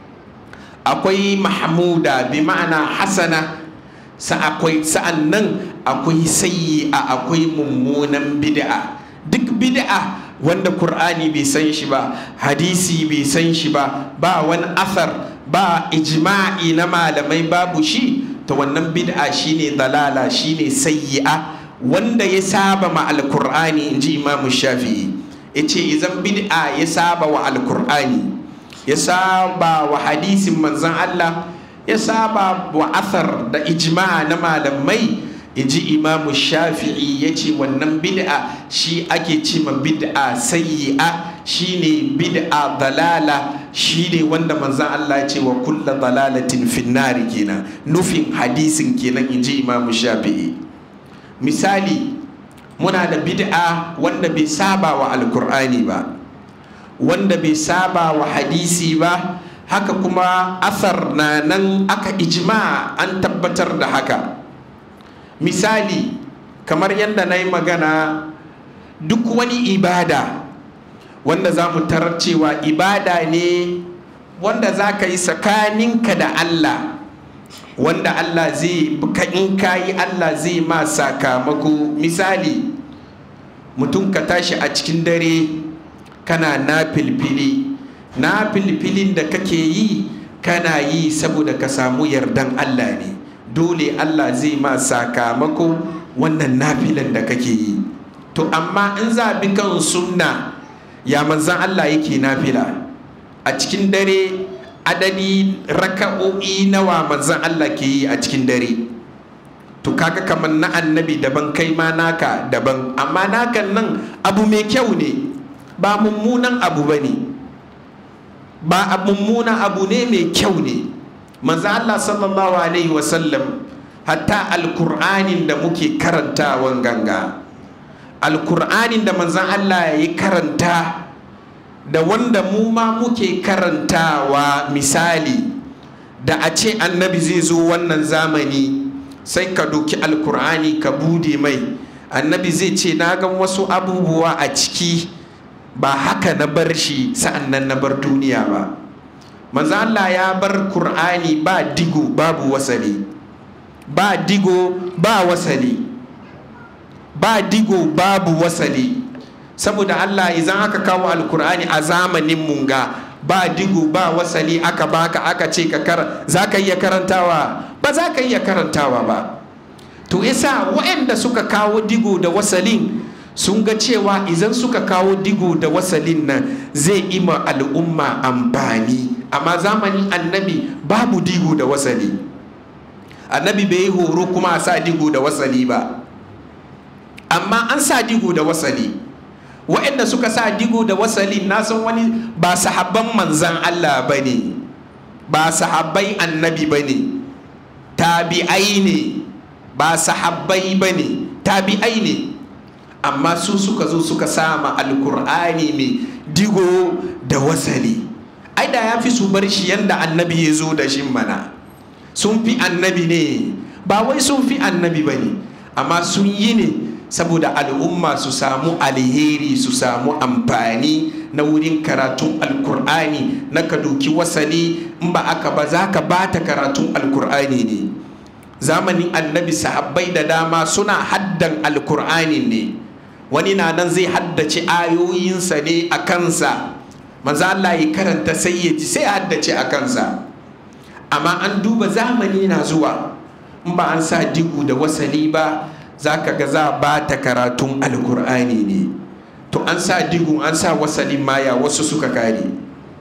akwai mahmuda bi ma'ana hasana sa akwai sa'an nan akwai sayi a akwai mummunan bid'a duk bid'a wanda Kur'ani bai san shi ba hadisi bai san shi ba ba wani athar ba ijma'i na malamai babu shi ta wannan bid'a shine dalala shine sayyi'a wanda ya saba ma alkur'ani in ji imamu shafi'i ya ce izan bid'a ya saba wa alkur'ani ya saba wa hadisin manzan Allah ya saba wa athar da ijma na malamai ji imamu shafi'i ya ce wannan bid'a shi ake ce ma bid'a sayyi'a shine bid'a dalala shine wanda manzan Allah ce wa kulla dalalatin finnari kenan nufin hadisin kenan in ji imamu shafi'i misali muna da bid'a wanda bai saba wa alkur'ani ba wanda bai saba wa hadisi ba haka kuma asar na nan aka ijma an tabbatar da haka misali kamar yadda na yi magana duk wani ibada wanda za mu tarar cewa ibada ne wanda za ka yi tsakaninka da Allah wanda Allah zai in ka yi Allah zai ma sakamako misali mutum ka tashi a cikin dare kana na filfili na filfilin da kake yi kana yi saboda ka samu yardan Allah ne dole Allah zai ma sakamako wannan nafilan da kake yi to amma in za bi kan sunna ya manzan Allah yake nafila a cikin dare adadi raka'o'i nawa manzan Allah ke yi a cikin dare to kaga kamar na annabi daban kai ma naka daban amma nakan nan abu mai kyau ne ba mummunan abu ba ne ba mummunan abu ne mai kyau ne manzan Allah sallallahu alaihi wasallam hatta alkur'anin da muke karantawan ganga alkur'anin da manzan Allah ya karanta da wanda mu ma muke karantawa misali da a ce annabi zai zo wannan zamani sai ka doki alkur'ani ka bude mai annabi zai ce na gan wasu abubuwa a ciki ba haka na bar shi sa'an nan na bar duniya ba manzo Allah ya bar Kur'ani ba digo babu wasali ba digo ba wasali ba digo babu wasali saboda Allah idan aka kawo alkur'ani a zamanin munga ba digo ba wasali aka baka aka ce ka kar za ka iya karantawa ba za ka iya karantawa ba to yasa waɗanda suka kawo digo da wasalin sun ga cewa idan suka kawo digo da wasalin nan zai ima al'umma amfani amma zamanin annabi babu digo da wasali annabi bai yi horo kuma a sa digo da wasali ba amma an sa digo da wasali waɗanda suka sa digo da wasali na san wani ba sahabban manzan Allah ba ne ba sahabbai annabi ba ne tabi'ai ne ba sahabbai ba ne tabi'ai ne amma su suka zo suka sama alkur'ani mai digo da wasali ai da ya fi su bar shi yadda annabi ya zo da shi mana sun fi annabi ne ba wai sun fi annabi ba ne amma sun yi ne saboda al'umma su samu alheri su samu amfani na wurin karatun alkur'ani na ka doki wasali in ba aka ba za ka bata karatun alkur'ani ne zamanin annabi sahabbai da dama suna haddan alkur'ani ne wani na nan zai haddace ayoyinsa ne a kansa maza Allah ya karanta sai ya ji sai ya haddace a kansa amma an duba zamani na zuwa in ba an sa digu da wasali ba za ka ga za ba ta karatun alkur'ani ne to an sa digu an sa wasalin maya wasu suka kare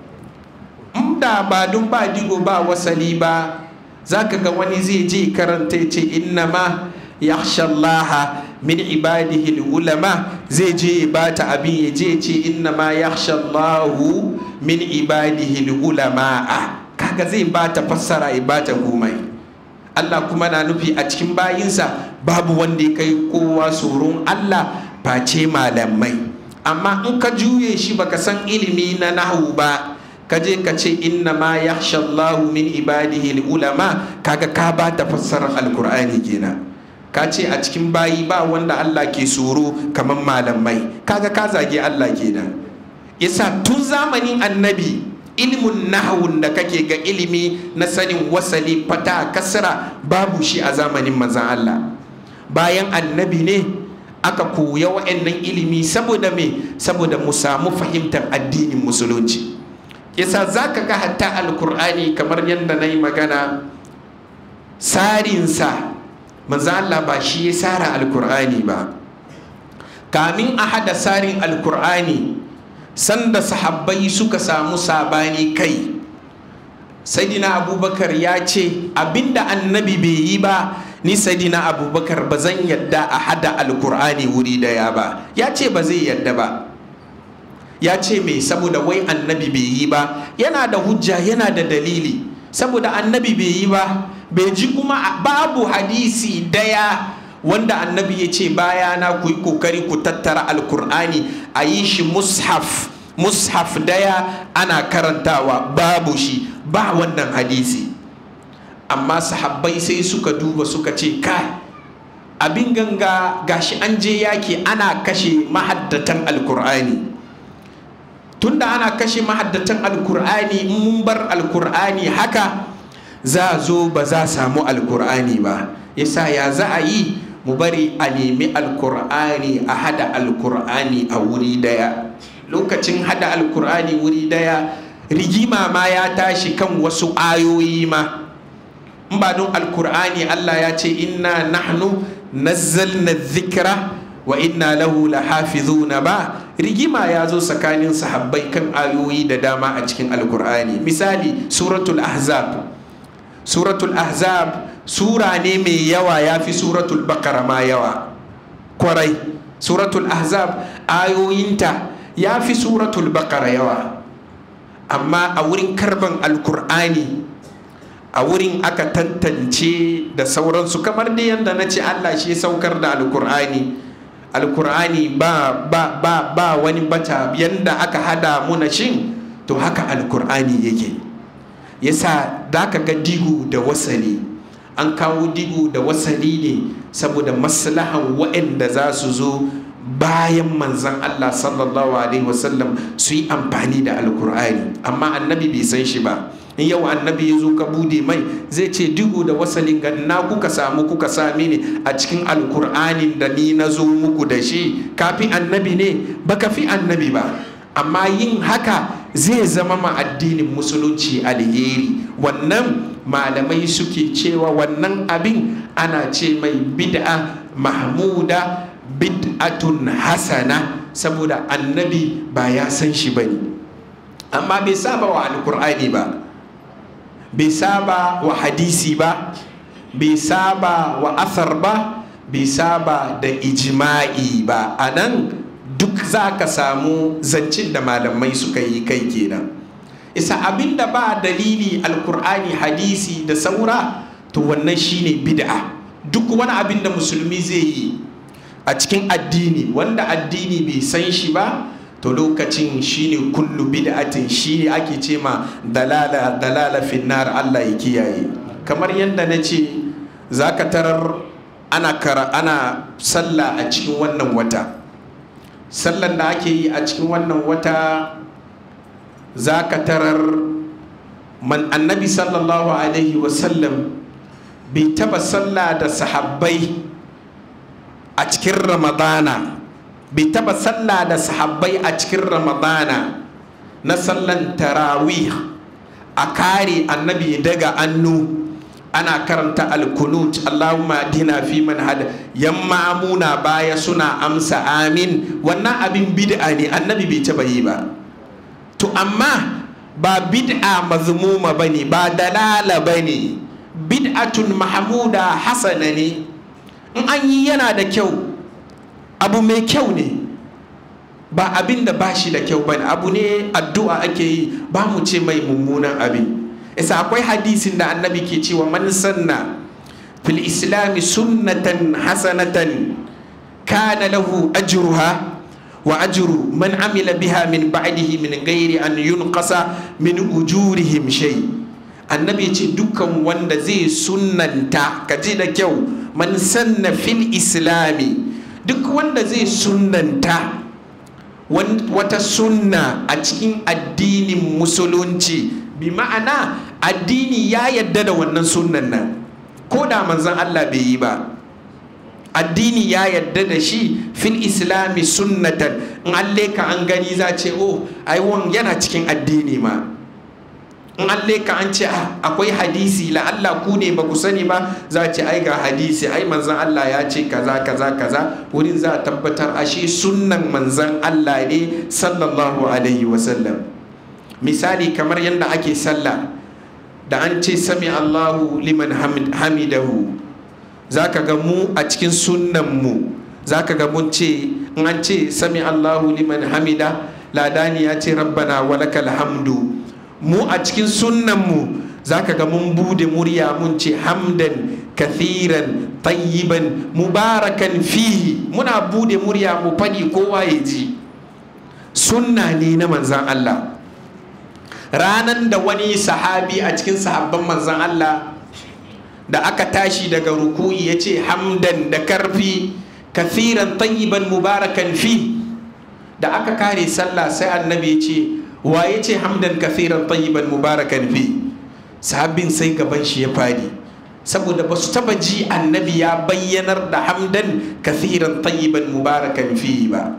in da ba dun ba digo ba wasali ba za ka ga wani zai je karanta ya ce inna ma yakhshallaha min ibadihi ulama zai je ba ta abin ya je ce inna ma yakhshallahu min ibadihi ulama kaga zai ba ta fassara ya ba ta komai Allah kuma na nufi a cikin bayinsa babu wanda ya kai kowa tsoron Allah face malamai amma in ka juye shi baka san ilimi na nahu ba ka je ka ce inna ma yakhsha Allahu min ibadihi ulama kaga ka ba ta fassarar alkur'ani kenan ka ce a cikin bayi ba wanda Allah ke tsoro kamar malamai kaga ka zage Allah kenan yasa tun zamanin annabi ilimin nahawun da kake ga ilimi na sanin wasali fata kasra babu shi a zamanin manzan Allah bayan annabi ne aka koya wa'annan ilimi saboda me saboda mu samu fahimtar addinin musulunci yasa za ka ga hatta alkur'ani kamar yadda na yi magana sarinsa manzan Allah ba shi ya sara alkur'ani ba kamin a hada sarin alkur'ani sanda sahabbai suka samu sabani kai saidina abubakar ya ce abinda annabi bai yi ba ni saidina abubakar ba zan yadda a hada alkur'ani wuri daya ba ya ce ba zai yadda ba ya ce mai saboda wai annabi bai yi ba yana da hujja yana da dalili saboda annabi bai yi ba bai ji kuma babu hadisi daya wanda annabi ya ce bayana ku yi kokari ku tattara alkur'ani a yi shi mushaf mushaf daya ana karantawa babu shi ba wannan hadisi amma sahabbai sai suka duba suka ce kai abin ganga gashi an je yaki ana kashe mahaddatan alkur'ani tunda ana kashe mahaddatan alkur'ani mun bar alkur'ani haka za zo ba za samu alkur'ani ba yasa ya za a yi mu bari a nemi alkur'ani a hada alkur'ani a wuri daya lokacin hada alkur'ani wuri daya rigima ma ya tashi kan wasu ayoyi ma in ba don alkur'ani allah ya ce inna nahnu nazzalna dhikra wa inna lahu lahafizuna ba rigima ya zo tsakanin sahabbai kan ayoyi da dama a cikin alkur'ani misali suratul ahzab suratul ahzab sura ne mai yawa ya fi suratul bakara ma yawa kwarai suratul ahzab ayoyinta ya fi suratul bakara yawa amma a wurin karban alkur'ani a wurin aka tantance da sauransu kamar da yadda na ce allah shi saukar da alkur'ani alkur'ani ba ba ba ba wani bata yadda aka hada muna shin to haka alkur'ani yake yasa da ka ga digu da wasali an kawo digu da wasali ne saboda maslahan waɗanda za su zo bayan manzan Allah sallallahu alaihi wasallam su yi amfani da alkur'ani amma annabi bai san shi ba in yau annabi ya zo ka bude mai zai ce digo da wasalin ga na kuka samu kuka sami ni a cikin alkur'anin da ni na zo muku da shi kafi annabi ne baka fi annabi ba amma yin haka zai zama ma addinin musulunci alheri wannan malamai suke cewa wannan abin ana ce mai bid'a mahmuda bid'atun hasana saboda annabi ba ya san shi bane amma bai saba wa alkur'ani ba bai saba wa hadisi ba bai saba wa asar ba bai saba da ijma'i ba a nan duk za ka samu zancin da malamai suka yi kai kenan isa abin da ba dalili alkur'ani hadisi da saura to wannan shine bid'a duk wani abin da musulmi zai yi a cikin addini wanda addini bai san shi ba to lokacin shine kullu bid'atin shi ake ce ma dalala dalala finnar Allah ya kiyaye kamar yadda na ce za ka tarar ana kara ana sallah a cikin wannan wata sallan da ake yi a cikin wannan wata za ka tarar man annabi sallallahu alaihi wasallam bai taba sallah da sahabbai a cikin ramadana bai taba sallah da sahabbai a cikin ramadana na sallan tarawih a kare annabi daga annu ana karanta alkunut allahumma dina fi man hada yamma amuna baya suna amsa amin wannan abin bid'a ne annabi bai taba yi ba to amma ba bid'a mazmuma bane ba dalala bane bid'atun mahmuda hasana ne in an yi yana da kyau abu mai kyau ne ba abin da ba shi da kyau bane abu ne addu'a ake yi ba mu ce mai mummunan abin isa akwai hadisin da annabi ke cewa man sanna fil islami sunnatan hasanatan kana lahu ajruha wa ajru man amila biha min ba'dihi min ghairi an yunqasa min ujurihim shay annabi ya ce dukkan wanda zai sunnanta ka ji da kyau man sanna fil islami duk wanda zai sunnanta wata sunna a cikin addinin musulunci bi ma'ana addini ya yadda da wannan sunnan nan ko da manzon Allah bai yi ba addini ya yadda da shi fil islami sunnatan in an leka an gani za ce oh ai yana cikin addini ma in an leka an ce akwai hadisi la Allah ku ne ba ku sani ba za ce ai ga hadisi ai manzan Allah ya ce kaza kaza kaza wurin za a tabbatar ashe sunnan manzan Allah ne sallallahu alaihi wasallam misali kamar yadda ake sallah da an ce sami Allahu liman hamidahu za ka ga mu a cikin sunnan mu za ka ga mun ce in an ce sami Allahu liman hamida ladani ya ce rabbana walakal hamdu mu a cikin sunnanmu za ka ga mun bude murya mun ce hamdan kathiran tayyiban mubarakan fihi muna bude murya mu fadi kowa ya ji sunna ne na manzan Allah ranan da wani sahabi a cikin sahabban manzan Allah da aka tashi daga rukuyi ya ce hamdan da karfi kathiran tayyiban mubarakan fi da aka kare sallah sai annabi ya ce waye ce hamdan kathiran tayyiban mubarakan fi sahabin sai gaban shi ya fadi saboda ba su taba ji annabi ya bayyanar da hamdan kathiran tayyiban mubarakan fi ba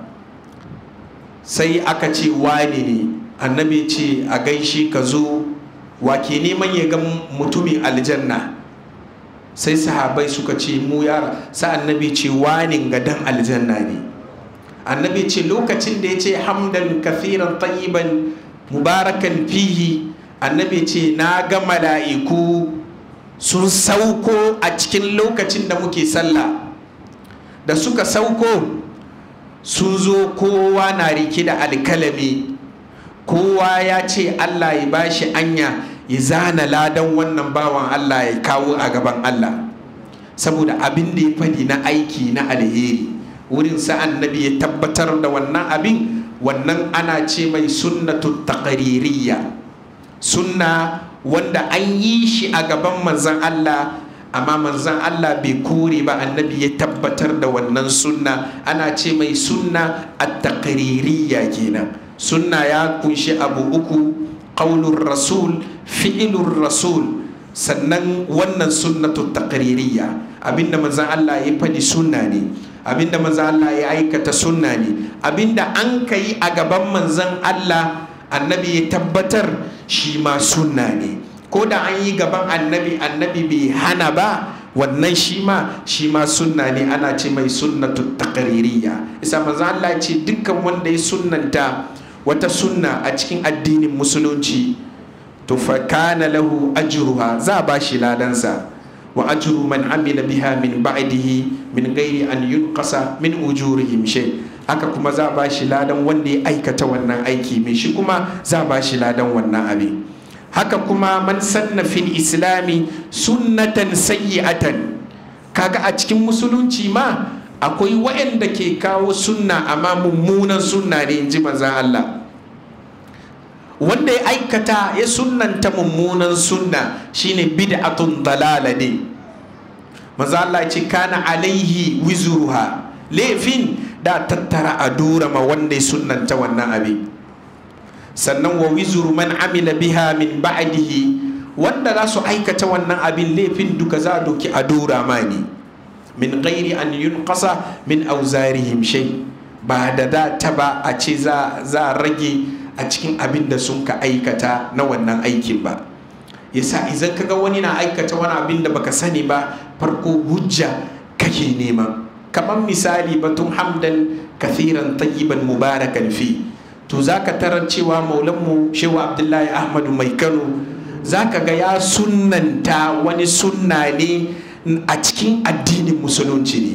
sai aka ce wani ne annabi ce a gaishe ka zo wake neman ya ga mutumin aljanna sai sahabai suka ce mu yara sa annabi ce wani gadan aljanna ne annabi ce lokacin da ya ce hamdan kathiran tayyiban mubarakan fihi annabi ce na ga mala'iku sun sauko a cikin lokacin da muke sallah da suka sauko sun zo kowa na rike da alkalami kowa ya ce allah ya bashi anya ya zana ladan wannan bawan allah ya kawo a gaban allah saboda abin da ya fadi na aiki na alheri wurin sa annabi ya tabbatar da wannan abin wannan ana ce mai sunnatu taqririyya sunna wanda an yi shi a gaban manzon Allah amma manzan Allah bai kore ba annabi ya tabbatar da wannan sunna ana ce mai sunna at-taqririyya kenan sunna ya kunshi abu uku qaulur rasul fi'ilur rasul sannan wannan sunnatu taqririyya abinda manzan Allah ya fadi sunna ne abinda manzan Allah ya aikata sunna ne abinda an kai a gaban manzan Allah annabi ya tabbatar shi ma sunna ne ko da an yi gaban annabi annabi bai hana ba wannan shi ma shi ma sunna ne ana ce mai sunnatu taqririyya isa manzo Allah ce dukkan wanda ya sunnanta wata sunna a cikin addinin musulunci to fa kana lahu ajruha za ba shi ladansa wa ajru man amila biha min ba'dihi min ghairi an yunqasa min ujurihim shay haka kuma za ba shi ladan wanda ya aikata wannan aiki mai shi kuma za ba shi ladan wannan abin haka kuma man sanna fil islami sunnatan sayyi'atan kaga a cikin musulunci ma akwai waɗanda ke kawo sunna amma mummunan sunna ne in ji manzan Allah wanda ya aikata ya sunnanta mummunan sunna shine bid'atun dalala ne manzan Allah ce kana alaihi wizuruha laifin da tattara a dura ma wanda ya sunnanta wannan abin sannan wa wizuru man amila biha min ba'dihi wanda za su aikata wannan abin laifin duka za a doki a dora mani min ghairi an yunqasa min auzarihim shay ba da da ta ba a ce za a rage a cikin abin da sun ka aikata na wannan aikin ba yasa idan kaga wani na aikata wani abin da baka sani ba farko hujja kake nema kamar misali batun hamdan kathiran tayyiban mubarakan fi to za ka tarar cewa maulanmu shewa abdullahi ahmadu mai kano za ka ga ya sunanta wani sunna ne a cikin addinin musulunci ne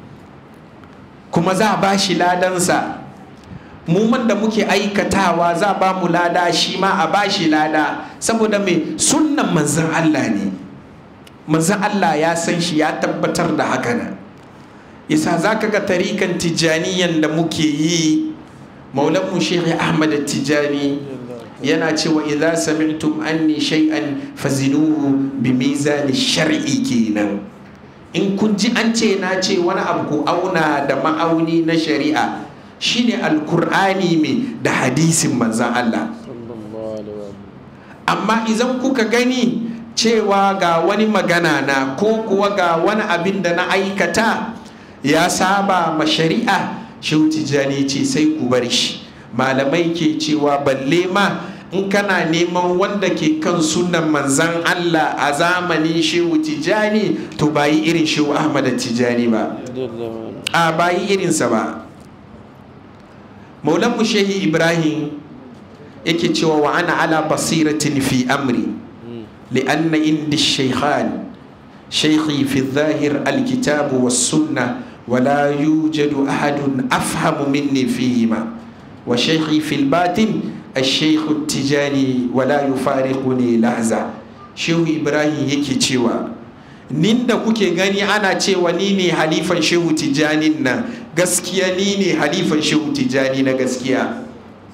kuma za a ba shi ladansa muman da muke aikatawa za a ba mu lada shi ma a ba shi lada saboda mai sunnan manzan allah ne manzan allah ya san shi ya tabbatar da haka nan yasa za ka ga tarikan tijjaniyan da muke yi maulanmu shehi ahmad tijani yana cewa idza sami'tum anni shay'an fazinuhu bi mizani shar'i kenan in kun ji an ce na ce wani abu ku auna da ma'auni na shari'a shine alkur'ani mai da hadisin manzan Allah amma idan kuka gani cewa ga wani magana na ko kuwa ga wani abin da na aikata ya saba ma shari'a shehu tijjani ce sai ku bar shi malamai ke cewa balle ma in kana neman wanda ke kan sunan manzan Allah a zamanin shehu tijjani to bayi irin shehu ahmad tijjani ba a bayi irinsa ba maulanmu shehi ibrahim yake cewa wa ana ala basiratin fi amri li'anna indi shaykhan shaykhi fi zahir alkitabu was sunnah ولا يوجد أحد أفهم مني فيهما وشيخي في الباطن الشيخ التجاني ولا يفارقني لحظة شيخ إبراهيم yake cewa nin da kuke gani ana cewa ni ne halifan shehu tijanin nan gaskiya ni ne halifan shehu tijani na gaskiya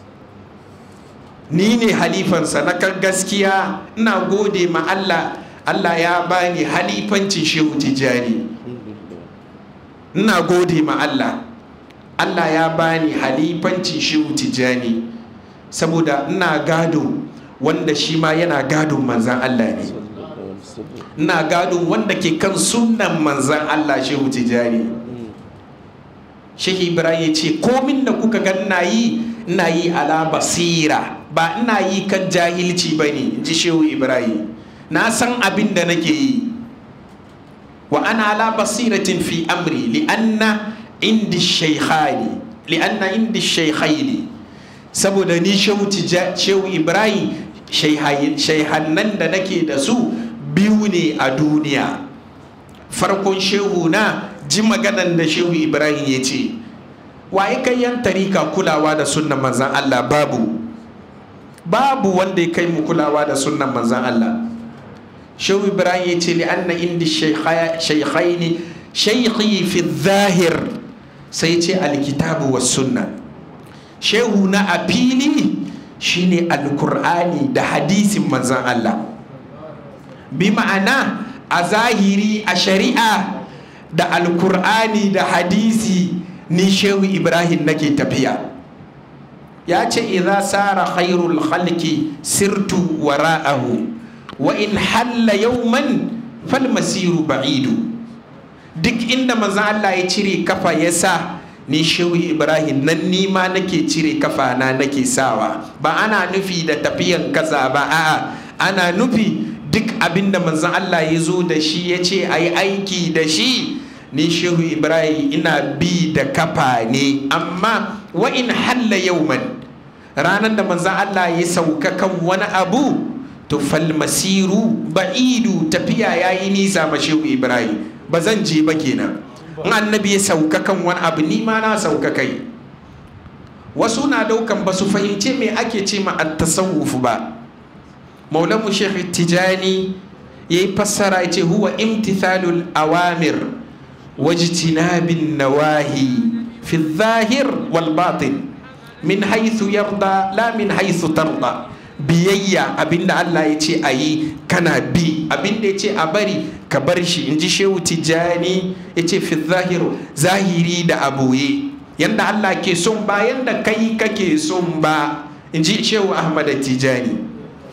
ni ne halifansa na kan gaskiya ina gode ma Allah Allah ya bani halifancin shehu tijani ina gode ma Allah Allah ya bani halifancin shehu tijani saboda ina gado wanda shi ma yana gadon manzan Allah ne ina gadon wanda ke kan sunan manzan Allah shehu tijani shehu ibrahim ya ce komin da kuka ga ina yi ina yi ala basira ba ina yi kan jahilci ba ne ji shehu ibrahim na san abin da nake yi wa ana ala basiratin fi amri li'anna indi shaykhani li'anna indi shaykhaini saboda ni shehu ibrahim shaihannan da nake da su biyu ne a duniya farkon shehu na ji maganan da shehu ibrahim ya ce waye kai yan tarika kulawa da sunnan manzan allah babu babu wanda ya kai mu kulawa da sunnan manzan allah shehu ibrahim ya ce li'anna indi shaykhaini shaykhi fi zahir sai ce alkitabu was sunna shehu na a fili shine alkur'ani da hadisin manzan Allah bi ma'ana a zahiri a shari'a da alkur'ani da hadisi ni shehu ibrahim nake tafiya ya ce idza sara khairul khalqi sirtu wara'ahu wa in halla yawman fal masiru ba'idu duk inda manzon Allah ya cire kafa ya sa ni shehu ibrahim nan nima nake cire kafa na nake sawa ba ana nufi da tafiyan kasa ba a'a ana nufi duk abinda manzon Allah ya zo da shi ya ce a yi aiki da shi ni shehu ibrahim ina bi da kafa ne amma wa in halla yauman ranar da manzon Allah ya sauka kan wani abu to fal masiru ba'idu tafiya yayi nisa ma shehu ibrahim ba zan je ba kenan in annabi ya sauka kan wani abu ni ma na sauka kai wasu na daukan ba su fahimce me ake ce ma at-tasawuf ba maulamu sheikh tijani yayi fassara ya ce huwa imtithalul awamir wajtinabin nawahi fi zahir wal batin min haythu yarda la min haythu tarda biyayya abinda Allah ya ce a yi kana bi abinda ya ce a bari ka bar shi in ji shehu tijjani ya ce fi zahiru zahiri da aboye yanda Allah ke son ba yanda kai kake son ba in ji shehu ahmad tijjani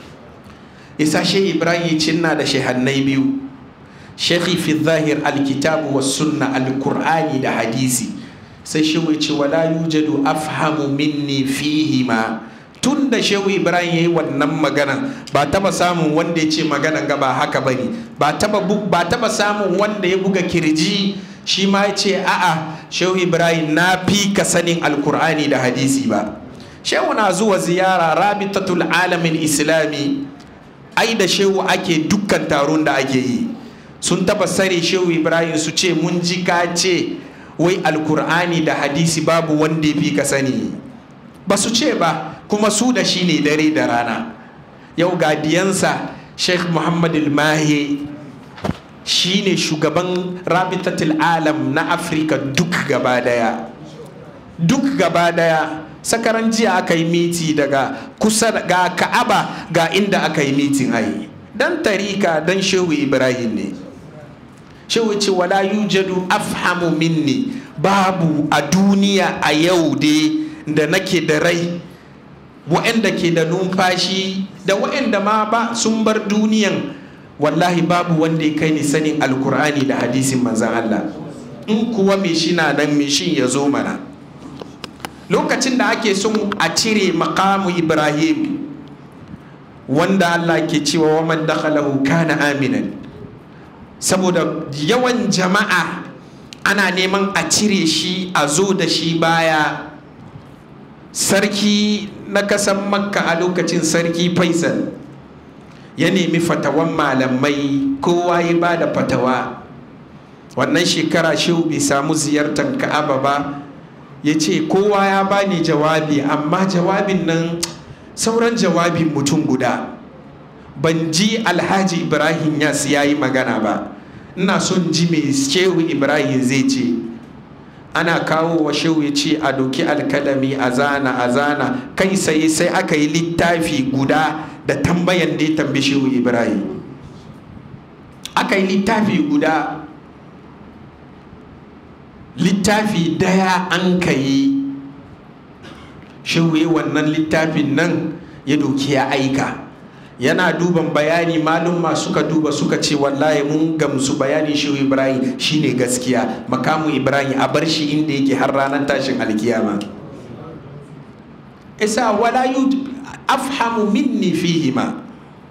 isa shehu ibrahim cinna da shehannai biyu shekhi fi zahir alkitabu wa sunna alkur'ani da hadisi sai shehu ya ce wala yujadu afhamu minni fihima tun da shehu ibrahim ya yi wannan magana ba taba samun wanda ya ce magana ga ba haka bane ba taba ba taba samun wanda ya buga kirji shi ma ya ce a'a shehu ibrahim na fi ka sanin alkur'ani da hadisi ba shehu na zuwa ziyara rabitatul alamin islami ai da shehu ake dukkan taron da ake yi sun taba sare shehu ibrahim su ce mun ji ka ce wai alkur'ani da hadisi babu wanda ya fi ka sani ba su ce ba kuma su da shi ne dare da rana yau gadiyansa sheikh muhammad mahe shi ne shugaban rabitatul alam na afirka duk gaba daya duk gaba daya sakaran jiya aka yi miti daga kusa ga ka'aba ga inda aka yi mitin ayi dan tarika dan shehu ibrahim ne shehu ce wala yujadu afhamu minni babu a duniya a yau dai da nake da rai waɗanda ke da numfashi da waɗanda ma ba sun bar duniyan wallahi babu wanda ya kai ni sanin alkur'ani da hadisin manzan Allah in kuwa mai shi na nan mai shi ya zo mana lokacin da ake son a cire makamu ibrahim wanda Allah ke cewa wa man dakhalahu kana aminan saboda yawan jama'a ana neman a cire shi a zo da shi baya sarki na kasan makka a lokacin sarki faisal ya nemi fatawan malamai kowa ya ba da fatawa wannan shekara shehu bai samu ziyartar ka'aba ba ya ce kowa ya bani jawabi amma jawabin nan sauran jawabin mutum guda ban ji alhaji ibrahim yas ya yi magana ba ina son ji mai shehu ibrahim zai ce ana kawo wa shehu ya ce a doki alkalami a zana a zana kai sai sai aka yi littafi guda da tambayan da ya tambi shehu ibrahim aka yi littafi guda littafi daya an ka yi shehu wannan littafin nan ya doki ya aika yana duban bayani malumma suka duba suka ce wallahi mun gamsu bayanin shehu ibrahim shine gaskiya makamu ibrahim a bar shi inda yake har ranar tashin alkiyama isa wala yu afhamu minni fihima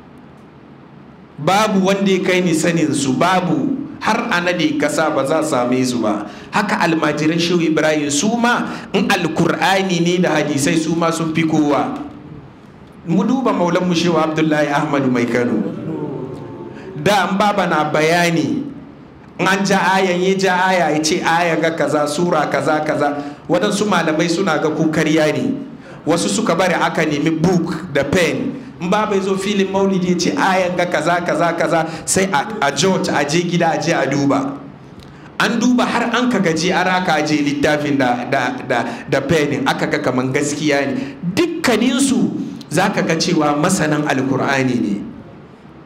babu wanda ya kai ni sanin su babu har a nade kasa ba za same su ba haka almajiran shehu ibrahim su ma in alkur'ani ne da hadisai su ma sun fi kowa mu duba maulan mu shehu abdullahi ahmadu mai kano da an baba na bayani an ja ayan ya ja aya ya ce aya ga kaza sura kaza kaza waɗansu malamai suna ga kukarya ne wasu suka bari aka nemi book da pen in ba bai zo filin maulidi ce ayan ga kaza kaza kaza sai a george a je gida a je a duba an duba har an ka gaji a raka je littafin da da da da penin aka ga kaman gaskiya ne dukkaninsu za ka ga cewa masanan alkur'ani ne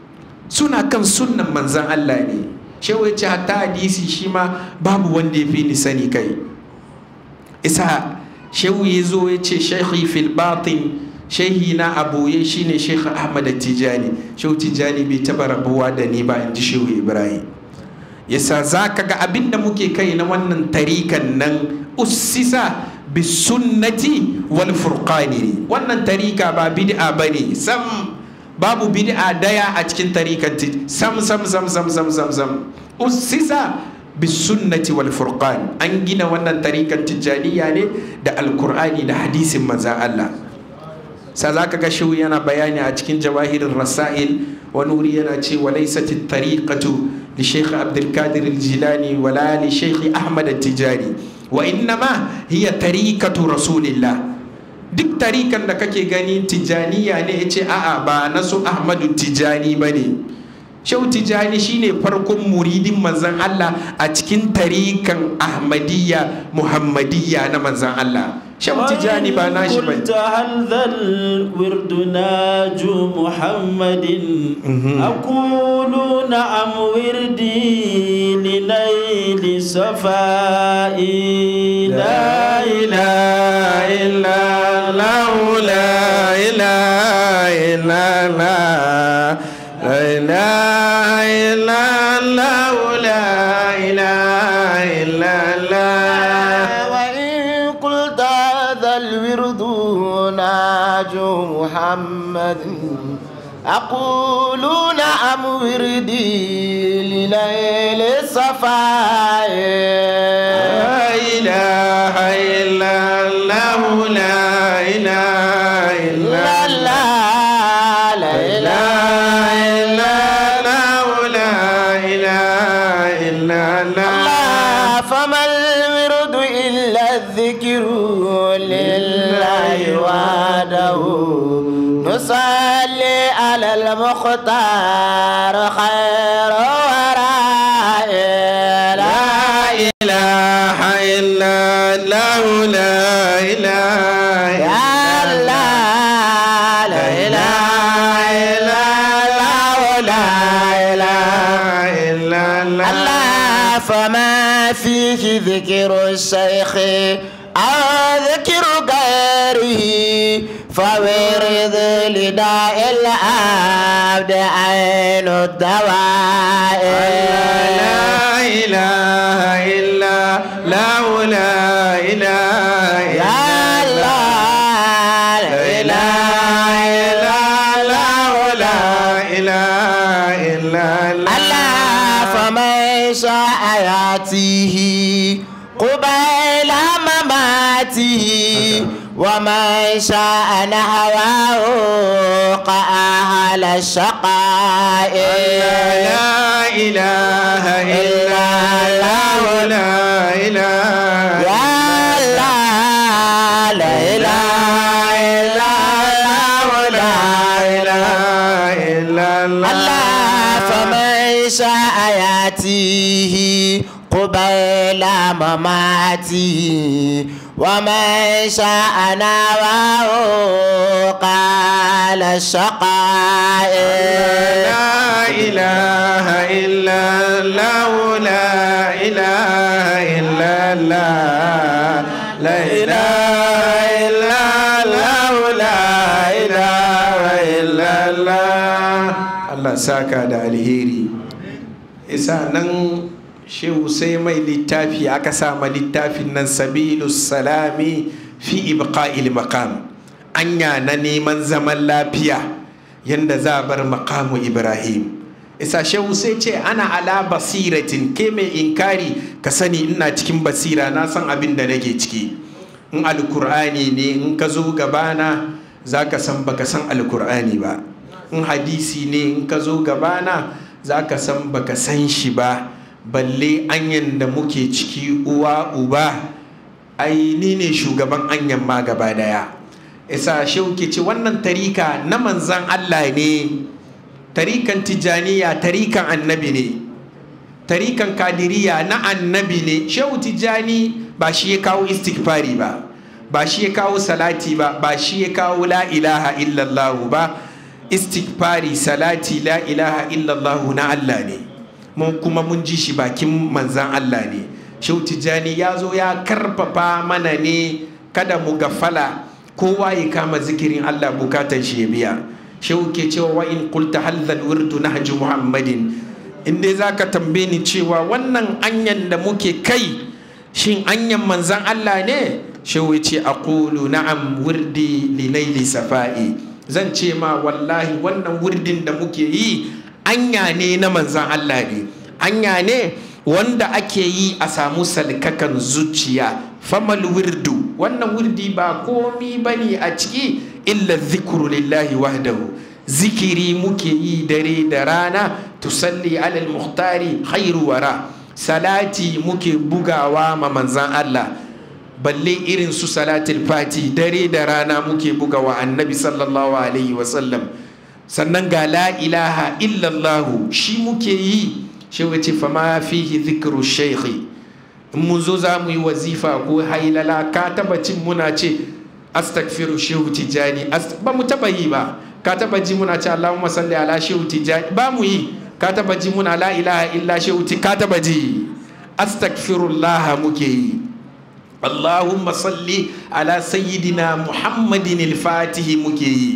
suna kan sunnan manzan Allah ne shehu ya ce hatta hadisi shi ma babu wanda ya fi ni sani kai isa shehu ya zo ya ce shekhi fil batin shehi na aboye shine shekh ahmad tijani shehu tijani bai taba rabuwa da ni ba in ji shehu ibrahim yasa za ka ga abin da muke kai na wannan tarikan nan ussisa bisunnati wal furqani wannan tarika ba bid'a bane sam babu bid'a daya a cikin tarikan sam sam sam sam sam sam sam ussisa bisunnati wal furqan an gina wannan tarikan tijjaniya ne da alkur'ani da hadisin manzan Allah sa za ka ga shehu yana bayani a cikin jawahirin rasail wani wuri yana ce wa laysat tariqatu li shaykh abdul qadir al jilani wala li shaykh ahmad al tijani wa innama hiya tariqatu rasulillah duk tarikan da kake gani tijaniya ne yace a'a ba na su ahmadu tijani bane shehu tijani shine farkon muridin manzan Allah a cikin tarikan ahmadiyya muhammadiyya na manzan Allah shehu tijani ba nashi ba قلت هل ذا الورد ناج محمد أقول نعم وردي لنيل صفائي لا إله إلا الله لا إله إلا الله لا إله إلا الله لا إله إلا الله وإن قلت هذا الورد ناج محمد أقول نعم وردي لليل الصفاء لا إله إلا الله لا إله إلا لا الله لا لا لا إله إلا الله لا إله إلا الله الله فما الورد إلا الذكر لله وحده نصلي على المختار خير وراء لا إله إلا الله لا إله يا الله لا إله إلا الله لا إله إلا الله الله فما فيه ذكر الشيخ أو ذكر غيره فورد لداء العبد عين الدواء لا إله إلا الله لا إله يا إلا الله لا إله إلا الله لا إله إلا الله الله فمن شاء ياتيه قبيل مماته ومن شاء نهواه قأهل الشقاء لا إله إلا الله لا إله يا الله لا إله إلا الله لا إله إلا الله الله فمن شاء ياتيه قبيل مماته ومن شاء نواه قال الشقاء لا إله إلا الله لا إله إلا الله لا إله إلا الله لا إله إلا الله الله ساكا da alheri isa nan shehu sai mai littafi aka sama littafin nan sabilus salami fi ibqa'il maqam anya na neman zaman lafiya yanda za a bar maqamu ibrahim isa shehu sai ce ana ala basiratin ke mai inkari ka sani ina cikin basira na san abin da nake ciki in alkur'ani ne in ka zo gabana za ka san baka san alkur'ani ba in hadisi ne in ka zo gabana za ka san baka san shi ba balle anyan da muke ciki uwa uba ai ni ne shugaban anyan ma gaba daya isa shauke ce wannan tarika na manzan Allah ne tarikan tijaniya tarikan annabi ne tarikan kadiriya na annabi ne shehu tijani ba shi ya kawo istighfari ba ba shi ya kawo salati ba ba shi ya kawo la ilaha illallah ba istighfari salati la ilaha illallah na Allah ne mun kuma mun ji shi bakin manzan Allah ne shehu tijjani ya zo ya karfafa mana ne kada mu gafala kowa ya kama zikirin Allah bukatan shi ya biya shehu ke cewa wa in qulta hadhal wirdu nahju muhammadin in dai zaka tambaye ni cewa wannan anyan da muke kai shin anyan manzan Allah ne shehu ce aqulu na'am wirdi linaili safa'i zan ce ma wallahi wannan wirdin da muke yi anya ne na manzan Allah ne anya ne wanda ake yi a samu salkakan zuciya famal wirdu wannan wirdi ba komi bane a ciki illa zikru lillahi wahdahu zikiri muke yi dare da rana tusalli alal muhtari khairu wara salati muke bugawa ma manzan Allah balle irin su salatul fati dare da rana muke bugawa annabi sallallahu alaihi wasallam sannan ga la ilaha illallahu shi muke yi shi wace fama fihi zikru shaikhi in mun zo za mu yi wazifa ko hailala ka taba cin muna ce astagfiru shehu tijani ba mu taba yi ba ka taba ji muna ce allahumma salli ala shehu tijani ba mu yi ka taba ji muna la ilaha illa shehu ka taba ji astagfirullah muke yi allahumma salli ala sayyidina muhammadin al-fatihi muke yi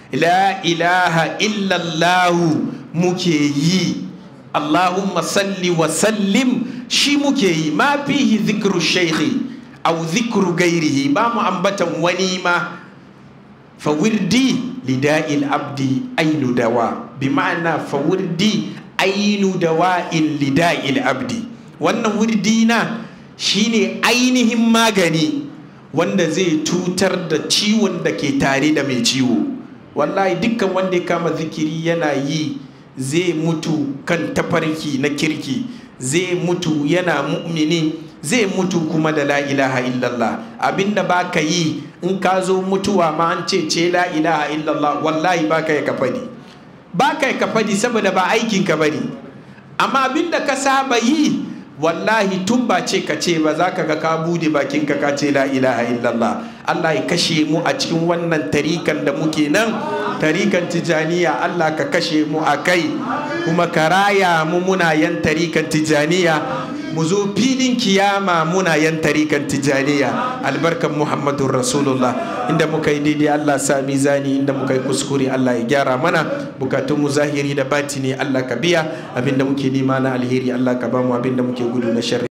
la ilaha illallahu muke yi allahumma salli wa sallim shi muke yi ma fihi zikru shaikhi au zikru gairihi ba mu ambatan wani ma fa wirdi lida'il abdi ainu dawa bi ma'ana fa wirdi ainu dawa'in lida'il abdi wannan wirdi na shine ainihin magani wanda zai tutar da ciwon da ke tare da mai ciwo wallahi dukkan wanda ya kama zikiri yana yi zai mutu kan tafarki na kirki zai mutu yana mu'mini zai mutu kuma da la ilaha illallah abinda ba ka yi in ka zo mutuwa ma an ce ce la ilaha illallah wallahi ba ka yi ka fadi ba ka yi ka fadi saboda ba aikin ka bane amma abinda ka saba yi wallahi tun ba ce ka ce ba za ka ga ka bude bakin ka ka ce la ilaha illallah Allah ya kashe mu a cikin wannan tarikan da muke nan tarikan tijaniya Allah ka kashe mu a kai kuma ka raya mu muna yan tarikan tijaniya mu zo filin kiyama muna yan tarikan tijaniya albarkan muhammadun rasulullah inda muka yi daidai Allah sa mizani inda muka yi kuskure Allah ya gyara mana bukatun mu zahiri da batini Allah ka biya abinda muke nema na alheri Allah ka bamu abinda muke gudu na sharri